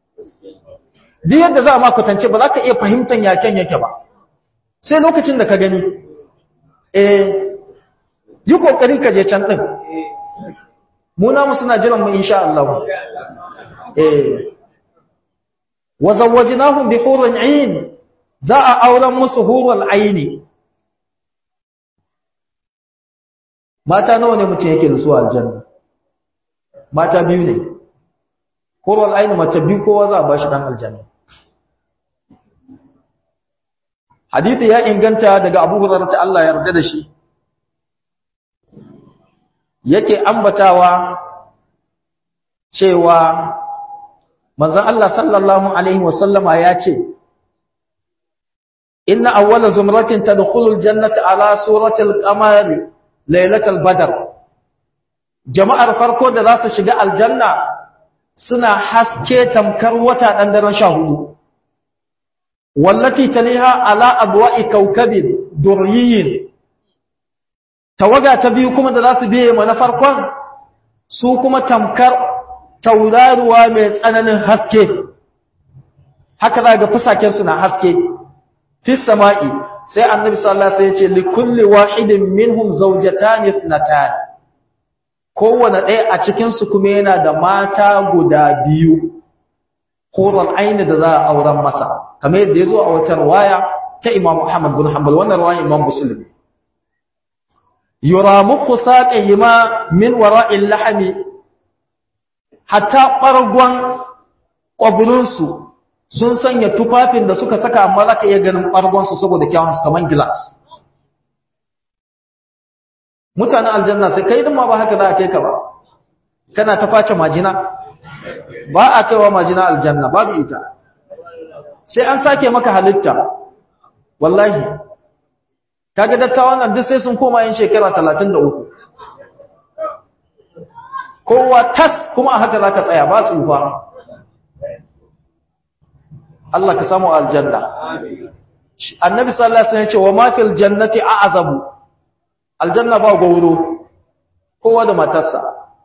duk yadda za a ma kwatance ba za ka iya fahimtar yaken yake ba sai lokacin da ka gani eh yi kokari ka je can din mu namu suna jiran mu insha Allah eh wa zawwajnahum bi hurrin 'ain za a auren musu hurul aini mata nawa ne mutum yake da su aljanna mata biyu ne hurul aini mace biyu kowa za a bashi dan aljanna hadisi ya inganta daga Abu Hurairah ta Allah ya yarda da shi yake ambatawa cewa manzon Allah sallallahu alaihi wasallama ya ce inna awwala zumratin tadkhulul jannata ala suratil qamari lailatul badr jama'ar farko da za su shiga aljanna suna haske tamkar wata dan daren 14 wallati taliha ala abwa'i kawkabin durriyin tawaga ta biyu kuma da za su biye ma na farkon su kuma tamkar tauraruwa mai tsananin haske haka za ga fusakensu na haske fi sama'i sai annabi sallallahu alaihi wasallam ya ce likulli wahidin minhum zawjatan ithnatan kowanne ɗaya a cikin su kuma yana da mata guda biyu horon aini da za a auren masa kamar yadda ya zo a wata riwaya ta Imam Muhammad bin Hanbal wannan riwaya Imam Muslim yuramu khusaqihima min wara'il lahmi hatta bargon kwaburinsu sun sanya tufafin da suka saka amma zaka iya ganin bargonsu saboda kyawun su kaman glass mutanen aljanna sai kai din ma ba haka za a kai ka ba kana ta face majina ba a kaiwa majina aljanna babu ita sai an sake maka halitta wallahi kaga dattawan nan duk sai sun koma yin shekara 33 kowa tas kuma a haka zaka tsaya ba tsufa Allah ka samu aljanna annabi sallallahu alaihi wasallam ya ce wa ma fil jannati a'zabu aljanna ba gauro kowa da matarsa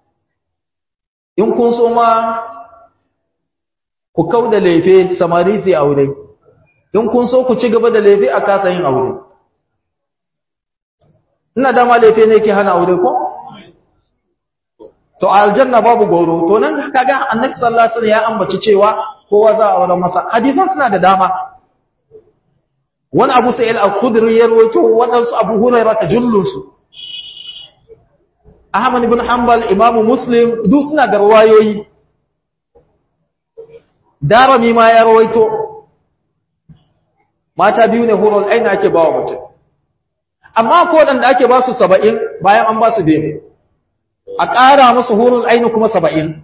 in kun so ma ku kauda lefe samari sai aure in kun so ku ci gaba da lefe a kasa yin aure ina dama lefe ne ke hana aure ko to aljanna babu goro to nan kaga annabi sallallahu alaihi wasallam ya ambaci cewa kowa za a aure masa hadisan suna da dama wani abu sa'il al-khudri ya rawaito wadansu abu hurairah tajullunsu ahmad ibn hanbal imam muslim duk suna da riwayoyi darami ma ya rawaito mata biyu ne hurul aina ake bawa mutum amma ko wadanda ake ba su 70 bayan an ba su biyu a ƙara musu hurul aini kuma 70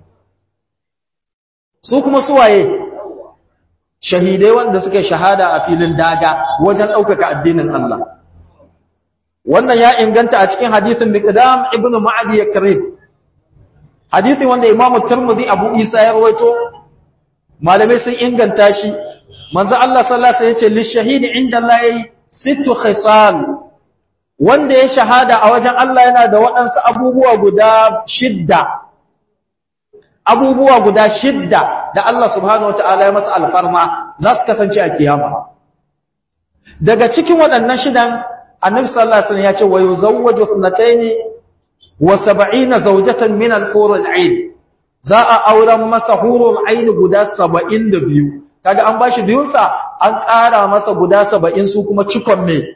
su kuma suwaye shahidai wanda suke shahada a filin daga wajen ɗaukaka addinin Allah wannan ya inganta a cikin hadithin miqdam ibnu ma'adi yakrib hadithin wanda imamu tirmidhi abu isa ya rawaito malamai sun inganta shi manzo Allah sallallahu alaihi wasallam yace lishahidi inda Allah yayi sittu khisal wanda ya shahada a wajen Allah yana da waɗansu abubuwa guda shidda abubuwa guda shidda da Allah subhanahu wataala ya masa alfarma za su kasance a kiyama daga cikin waɗannan shidan annabi sallallahu alaihi wasallam ya ce wa yuzawwaju ithnatayn wa sab'ina zawjatan min al-hur al-ain za a auren masa hurul ain guda 72 kaga an bashi biyun sa an ƙara masa guda 70 su kuma cikon me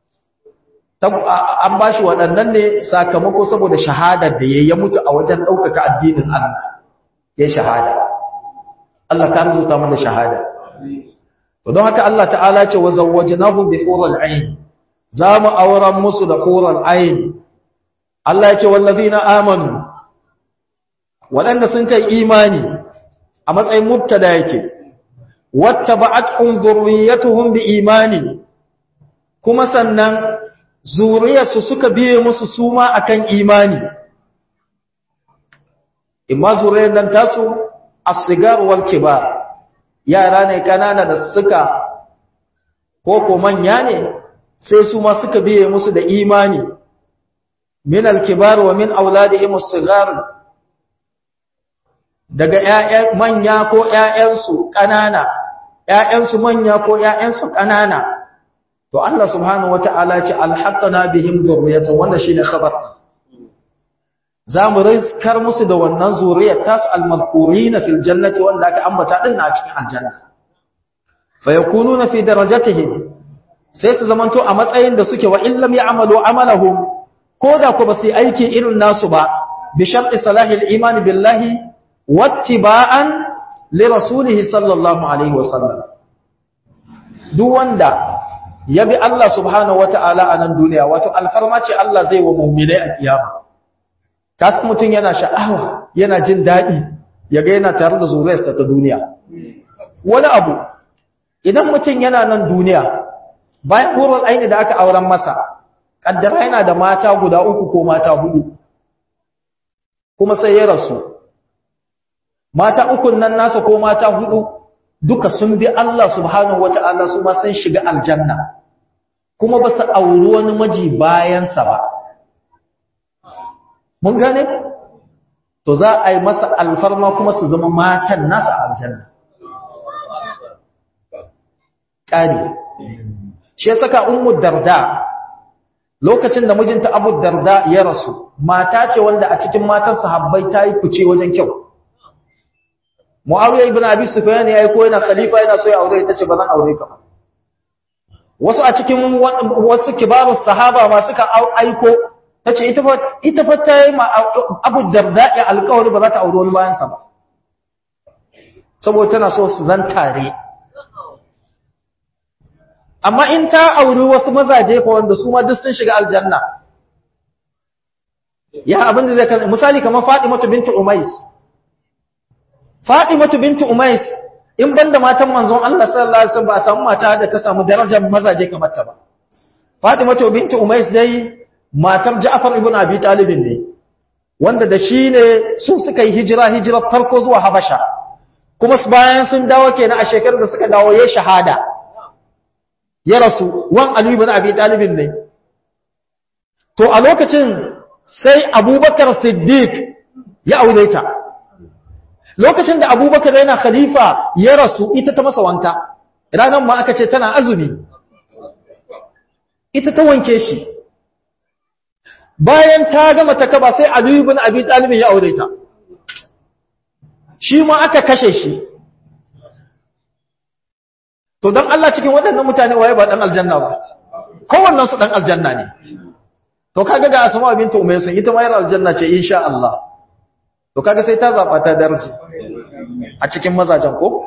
an bashi waɗannan ne sakamako saboda shahadar da yayi ya mutu a wajen ɗaukaka addinin Allah ya shahada Allah ka arzuta mana shahada to don haka Allah ta'ala ce wa zawwajnahu bi hurul ain za mu auren musu da hurul ain Allah ya ce wallazina amanu waɗanda sun kai imani a matsayin mubtada yake wattaba'atuhum dhurriyyatuhum bi imani kuma sannan zuriyarsu suka biye musu suma akan imani imma zuriyar nan tasu as-sigar wal kibar yara ne kanana da suka ko ko manya ne sai su ma suka biye musu da imani min al-kibar wa min auladihim as-sigar daga ƴaƴan manya ko ƴaƴansu kanana ƴaƴansu manya ko ƴaƴansu kanana to Allah subhanahu wata'ala ce alhaqana bihim zurriyatan wanda shine khabar zamu rizkar musu da wannan zuriyar tas almadhkurina fil jannati wanda aka ambata din a cikin aljanna fayakununa fi darajatihim sai su zamanto a matsayin da suke wa illam ya'malu amalahum koda ko ba su aiki irin nasu ba bi sharti salahil iman billahi wattiba'an li rasulihi sallallahu alaihi wasallam duk wanda ya bi Allah subhanahu wata'ala a nan duniya wato alfarma ce Allah zai wa mu'minai a kiyama kasu mutum yana sha'awa yana jin daɗi ya ga yana tare da zuriyarsa ta duniya wani abu idan mutum yana nan duniya bayan horon aini da aka auren masa ƙaddara yana da mata guda uku ko mata hudu kuma sai ya rasu mata ukun nan nasa ko mata hudu duka sun bi Allah subhanahu wata'ala su ma sun shiga aljanna kuma ba su auri wani maji bayansa ba mun gane to za a yi masa alfarma kuma su zama matan nasa aljanna ƙari shi ya saka ummu darda lokacin da mijinta abu darda ya rasu mata ce wanda a cikin matan sahabbai ta yi fice wajen kyau Muawiya ibn Abi Sufyan ya aiko yana khalifa yana so ya aure ita ce ba zan aure ka ba. Wasu a cikin wasu kibarus sahaba ma suka aiko tace ita fa ita fa ta yi ma Abu Darda ya alƙawari ba za ta aure wani bayan sa ba. Saboda tana so su zan tare. Amma in ta auri wasu mazaje fa wanda su ma duk sun shiga aljanna. Ya abin da zai kan misali kamar Fatimatu bintu Umais. Fatimatu bintu Umais in banda matan manzon Allah sallallahu alaihi wasallam ba a samu mata da ta samu darajar mazaje kamar ta ba. Fatimatu bintu Umais dai matar Ja'far ibn Abi Talib ne wanda da shi ne su suka yi hijira hijira farko zuwa Habasha. Kuma bayan sun dawo kenan a shekarar da suka dawo yayin shahada. Ya rasu wan Ali ibn Abi Talib ne. To a lokacin sai Abubakar Siddiq ya aure ta. lokacin da abubakar yana khalifa ya rasu ita ta masa wanka ranar ma aka ce tana azumi ita ta wanke shi bayan ta gama ta kaba sai aliyu bin abi talibin ya aure ta shi ma aka kashe shi to don Allah cikin waɗannan mutane waye ba ɗan aljanna ba kowannen su ɗan aljanna ne to kaga ga asma bintu umaysa ita ma yar aljanna ce insha Allah to kaga sai ta zaba ta darji a cikin mazajen ko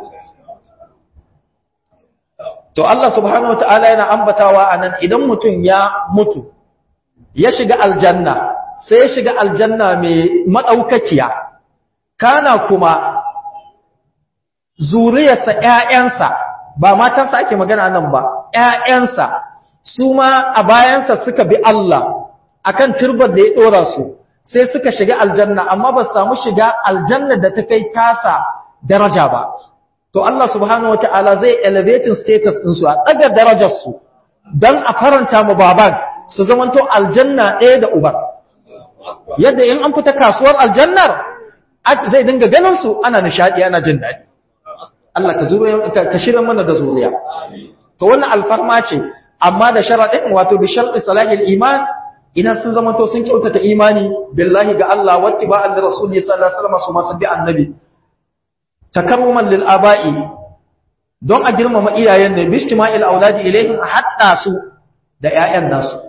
to Allah subhanahu wataala yana ambatawa anan idan mutum ya mutu ya shiga aljanna sai ya shiga aljanna mai madaukakiya kana kuma zuriyarsa ƴaƴansa ba matansa ake magana nan ba ƴaƴansa su ma a bayansa suka bi Allah akan turbar da ya dora su sai suka shiga aljanna amma ba samu shiga aljanna da ta kai tasa daraja ba to Allah subhanahu wataala zai elevating status din su a daga darajar su dan a faranta mu baban su zamanto aljanna ɗaya da uban yadda in an fita kasuwar aljannar zai dinga ganin su ana nishadi ana jin daɗi Allah ka zuriya ka shirya mana da zuriya to wannan alfarma ce amma da sharadin wato bi sharti salahil iman idan sun zamanto sun kyautata imani billahi ga Allah wattiba'an da rasulullahi sallallahu alaihi wasallam su masu bi annabi takarruman lil aba'i don a girmama iyayen ne bistima'il auladi ilaihim hatta su da ƴaƴan nasu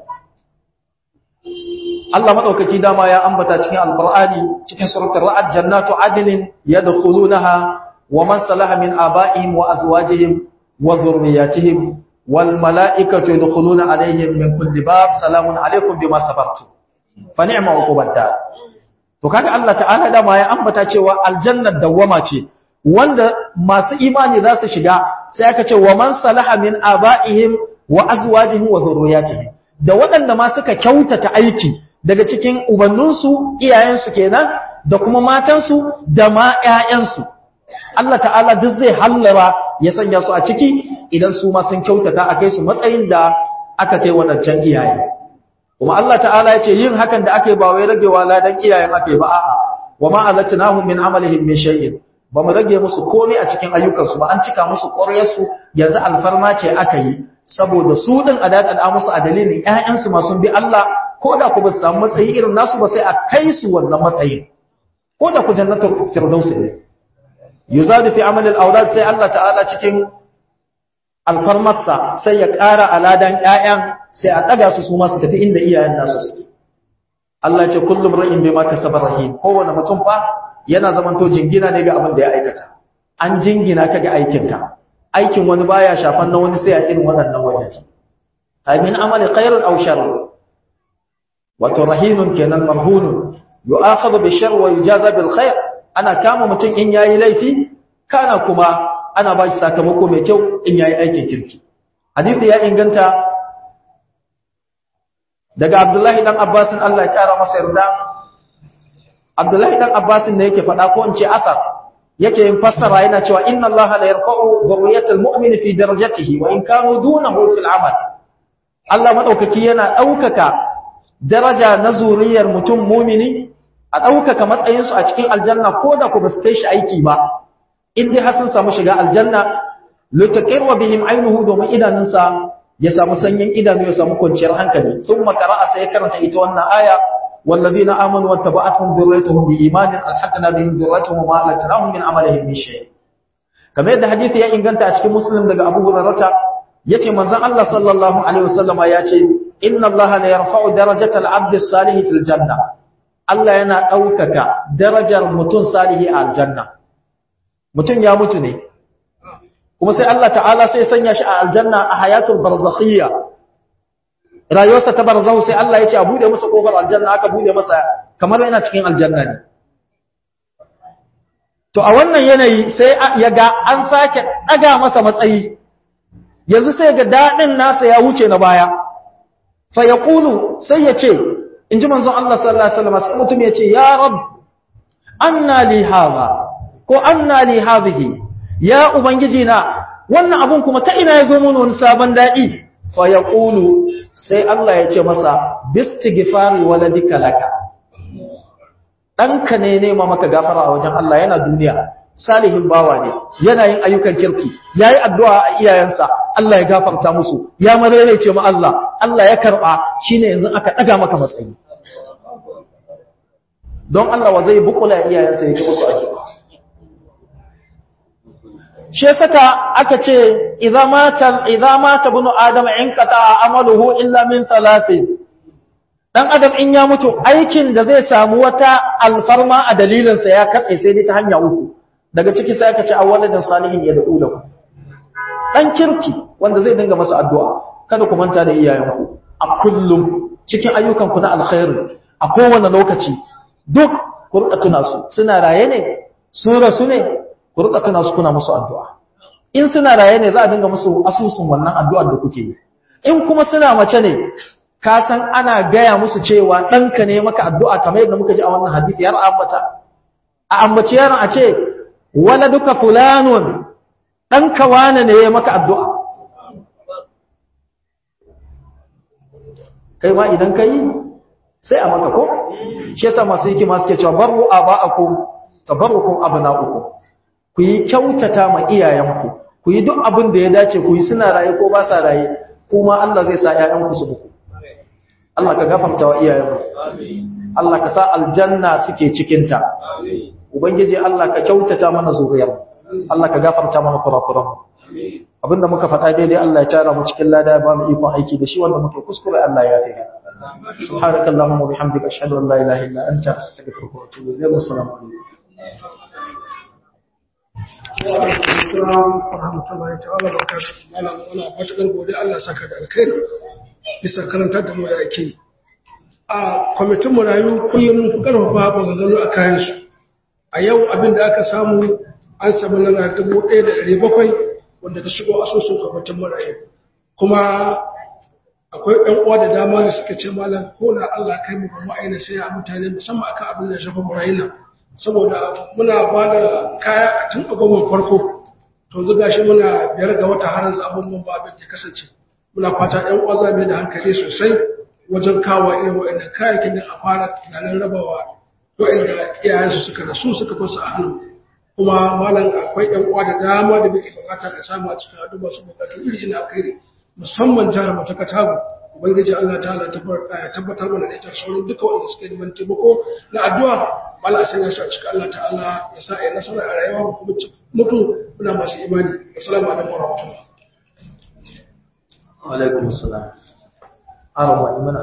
Allah madaukaki dama ya ambata cikin alqur'ani cikin suratul ra'd jannatu adnin yadkhulunaha wa man salaha min aba'ihim wa azwajihim wa dhurriyyatihim wal mala'ikatu yadkhuluna alaihim min kulli bab salamun alaikum bima sabartum fa ni'ma uqubad to kaga Allah ta'ala dama ya ambata cewa aljannar dawwama ce wanda masu imani za su shiga sai aka ce wa man salaha min aba'ihim wa azwajihim wa dhurriyyatihim da waɗanda ma suka kyautata aiki daga cikin ubanninsu iyayensu kenan da kuma matansu da ma ƴaƴansu Allah ta'ala duk zai hallara ya sanya su a ciki idan su ma sun kyautata a kai su matsayin da aka kai waɗancan iyaye kuma Allah ta'ala ya ce yin hakan da aka yi ba wai ragewa ladan iyayen aka yi ba a'a wa ma alatnahum min amalihim min shay'in ba mu rage musu komai a cikin ayyukansu ba an cika musu ƙwaryarsu yanzu alfarma ce aka yi saboda su din a daɗaɗa musu a dalilin ƴaƴansu masu bi Allah ko da ku ba su samu matsayi irin nasu ba sai a kai su wannan matsayin ko da ku jannatul firdausi ne yuzadu fi amal al-awlad sai Allah ta'ala cikin alfarmarsa sai ya ƙara aladan ƴaƴan sai a ɗaga su su ma su tafi inda iyayen nasu suke Allah ya ce kullum ra'in bima kasaba rahim kowane mutum fa yana zamanto jingina ne ga abin da ya aikata an jingina ka ga aikinka aikin wani baya shafan na wani sai a irin waɗannan wajeje ay min amali khairin aw sharr wato rahinun kenan marhunun yu'akhadhu bi sharr wa yujaza bil khair ana kama mutum in yayi laifi kana kuma ana ba shi sakamako mai kyau in yayi aikin kirki hadisi ya inganta daga Abdullahi dan Abbasin Allah ya kara masa yarda Abdullahi dan Abbasin ne yake faɗa ko in ce asar yake yin fassara yana cewa inna Allah la yarfa'u dhurriyyatal mu'min fi darajatihi wa in kanu dunahu fil amal Allah madaukaki yana daukaka daraja na zuriyar mutum mu'mini a daukaka matsayin su a cikin aljanna ko da ku basu kai shi aiki ba in dai har sun samu shiga aljanna litaqirwa bihim aynuhu domin idanunsa ya samu sanyin idanu ya samu kwanciyar hankali thumma qara'a sai karanta ita wannan aya والذين آمنوا واتبعتهم ذريتهم بإيمان ألحقنا بهم ذريتهم وما ألتناهم من عملهم من شيء kamar yadda hadisi ya inganta a cikin muslim daga Abu Hurairah yace manzon Allah sallallahu alaihi wasallama yace inna Allah la yarfa'u darajatal 'abd as-salih fil janna Allah yana daukaka darajar mutum salihi a aljanna mutum ya mutu ne kuma sai Allah ta'ala sai sanya shi a aljanna a hayatul barzakhiyya rayuwarsa ta barzahu sai Allah ya ce a bude masa kofar aljanna aka bude masa kamar yana cikin aljanna ne to a wannan yanayi sai ya ga an sake daga masa matsayi yanzu sai ga dadin nasa ya wuce na baya fa yaqulu sai ya ce inji manzon Allah sallallahu alaihi wasallam sai mutum ya ce ya rab anna li hadha ko anna li hadhihi ya ubangiji na wannan abun kuma ta ina yazo mun wani sabon dadi fa yaqulu sai Allah ya ce masa bistighfari waladika laka danka ne nema maka gafara a wajen Allah yana duniya salihin bawa ne yana yin ayyukan kirki yayi addu'a a iyayensa Allah ya gafarta musu ya mararece mu Allah Allah ya karba shine yanzu aka daga maka matsayi don Allah wa zai bukula iyayensa yake musu addu'a shi saka aka ce idza mata idza mata bunu adam in qata amaluhu illa min thalathin dan adam in ya mutu aikin da zai samu wata alfarma a dalilin sa ya katse sai dai ta hanya uku daga ciki sai aka ce awwaladin salihin ya da'u lahu dan kirki wanda zai dinga masa addu'a kada ku manta da iyayenku a kullum cikin ayyukan ku na alkhairi a kowane lokaci duk ku rika tuna su suna raye ne su rasu ne ku rika tuna su kuna musu addu'a in suna raye ne za a dinga musu asusun wannan addu'ar da kuke yi in kuma suna mace ne ka san ana gaya musu cewa ɗanka ne maka addu'a kamar yadda muka ji a wannan hadisi yar ambata a ambaci yaron a ce wala duka fulanun ɗanka wane ne ya maka addu'a kai ma idan ka yi sai a maka ko shi yasa masu hikima suke cewa barru aba'akum tabarrukum abna'ukum ku yi kyautata ma iyayenku ku yi duk abin da ya dace ku yi suna raye ko ba sa raye kuma Allah zai sa ƴaƴanku su buku Allah ka gafarta wa iyayenku Allah ka sa aljanna suke cikin ta ubangiji Allah ka kyautata mana zuriyar Allah ka gafarta mana kurakuran abinda muka faɗa daidai Allah ya tara mu cikin lada ya ba mu ikon aiki da shi wanda muke kuskure Allah ya tafi subhanakallahumma wa bihamdika ashhadu an la ilaha illa anta astaghfiruka wa atubu ilayk assalamu alaikum Allah saka da alkhairi bisa karantar da mu da ake a kwamitin marayu kullum ku karfafa ba zazzalu a kayan su a yau abin da aka samu an samu nana dubu ɗaya da ɗari bakwai wanda ta shigo asusun kwamitin marayu kuma akwai ɗan uwa da dama da suka ce malam ko na Allah kai mu ba mu aina sai a mutane musamman akan abin da ya shafa marayun nan saboda muna ba da kaya a tun abubuwan farko to zuga shi muna biyar ga wata har yanzu abubuwan ba abin da kasance muna fata ɗan uwa za mu da hankali sosai wajen kawo irin waɗannan kayayyakin da a fara tunanin rabawa waɗanda iyayensu suka rasu suka fasa a hannu kuma malam akwai ɗan uwa da dama da muke bukata da samu a cikin addu'a su bukatu iri ina alkhairi musamman jihar mu ta Katago ubangiji Allah ta'ala tabbatar mana da ita sauran duka wanda suke neman taimako na addu'a Allah san ya sa cika Allah ta'ala ya sa ya nasara a rayuwa mu kuma mutu muna masu imani assalamu alaikum wa rahmatullah wa alaikum assalam arwa imana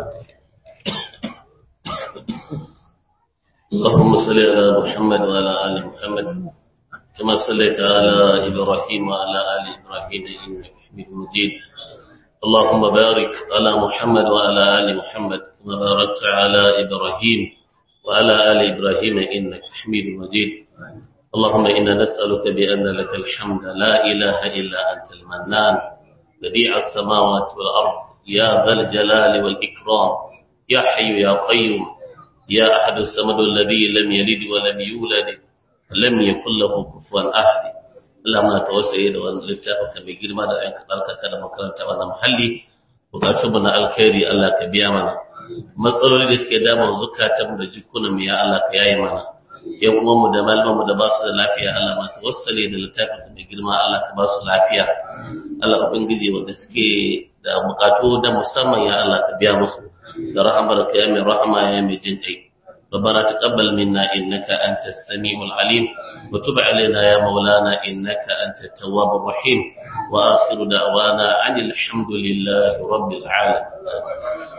اللهم صل على محمد وعلى آل محمد كما صليت على إبراهيم وعلى آل إبراهيم إنك حميد مجيد اللهم بارك على محمد وعلى آل محمد كما باركت على إبراهيم وعلى آل إبراهيم إنك حميد مجيد اللهم إنا نسألك بأن لك الحمد لا إله إلا أنت المنان بديع السماوات والأرض يا ذا الجلال والإكرام يا حي يا قيوم يا أحد الصمد الذي لم يلد ولم يولد لم يكن له كفوا أحد Allah muna tawassaye da wannan littafin mai girma da ayyukan alkaka da makaranta wannan muhalli bukatun mu na alkhairi Allah ka biya mana matsaloli da suke damun zukatan da jikunan mu ya Allah ka yaye mana yan uwan mu da malaman mu da ba su da lafiya Allah ma tawassale da littafin mai girma Allah ka ba su lafiya Allah ubangiji wanda suke da bukatu da musamman ya Allah ka biya musu da rahamar ka ya mai rahama ya mai jin kai ربنا تقبل منا إنك أنت السميع العليم وتب علينا يا مولانا إنك أنت التواب الرحيم وآخر دعوانا عن الحمد لله رب العالمين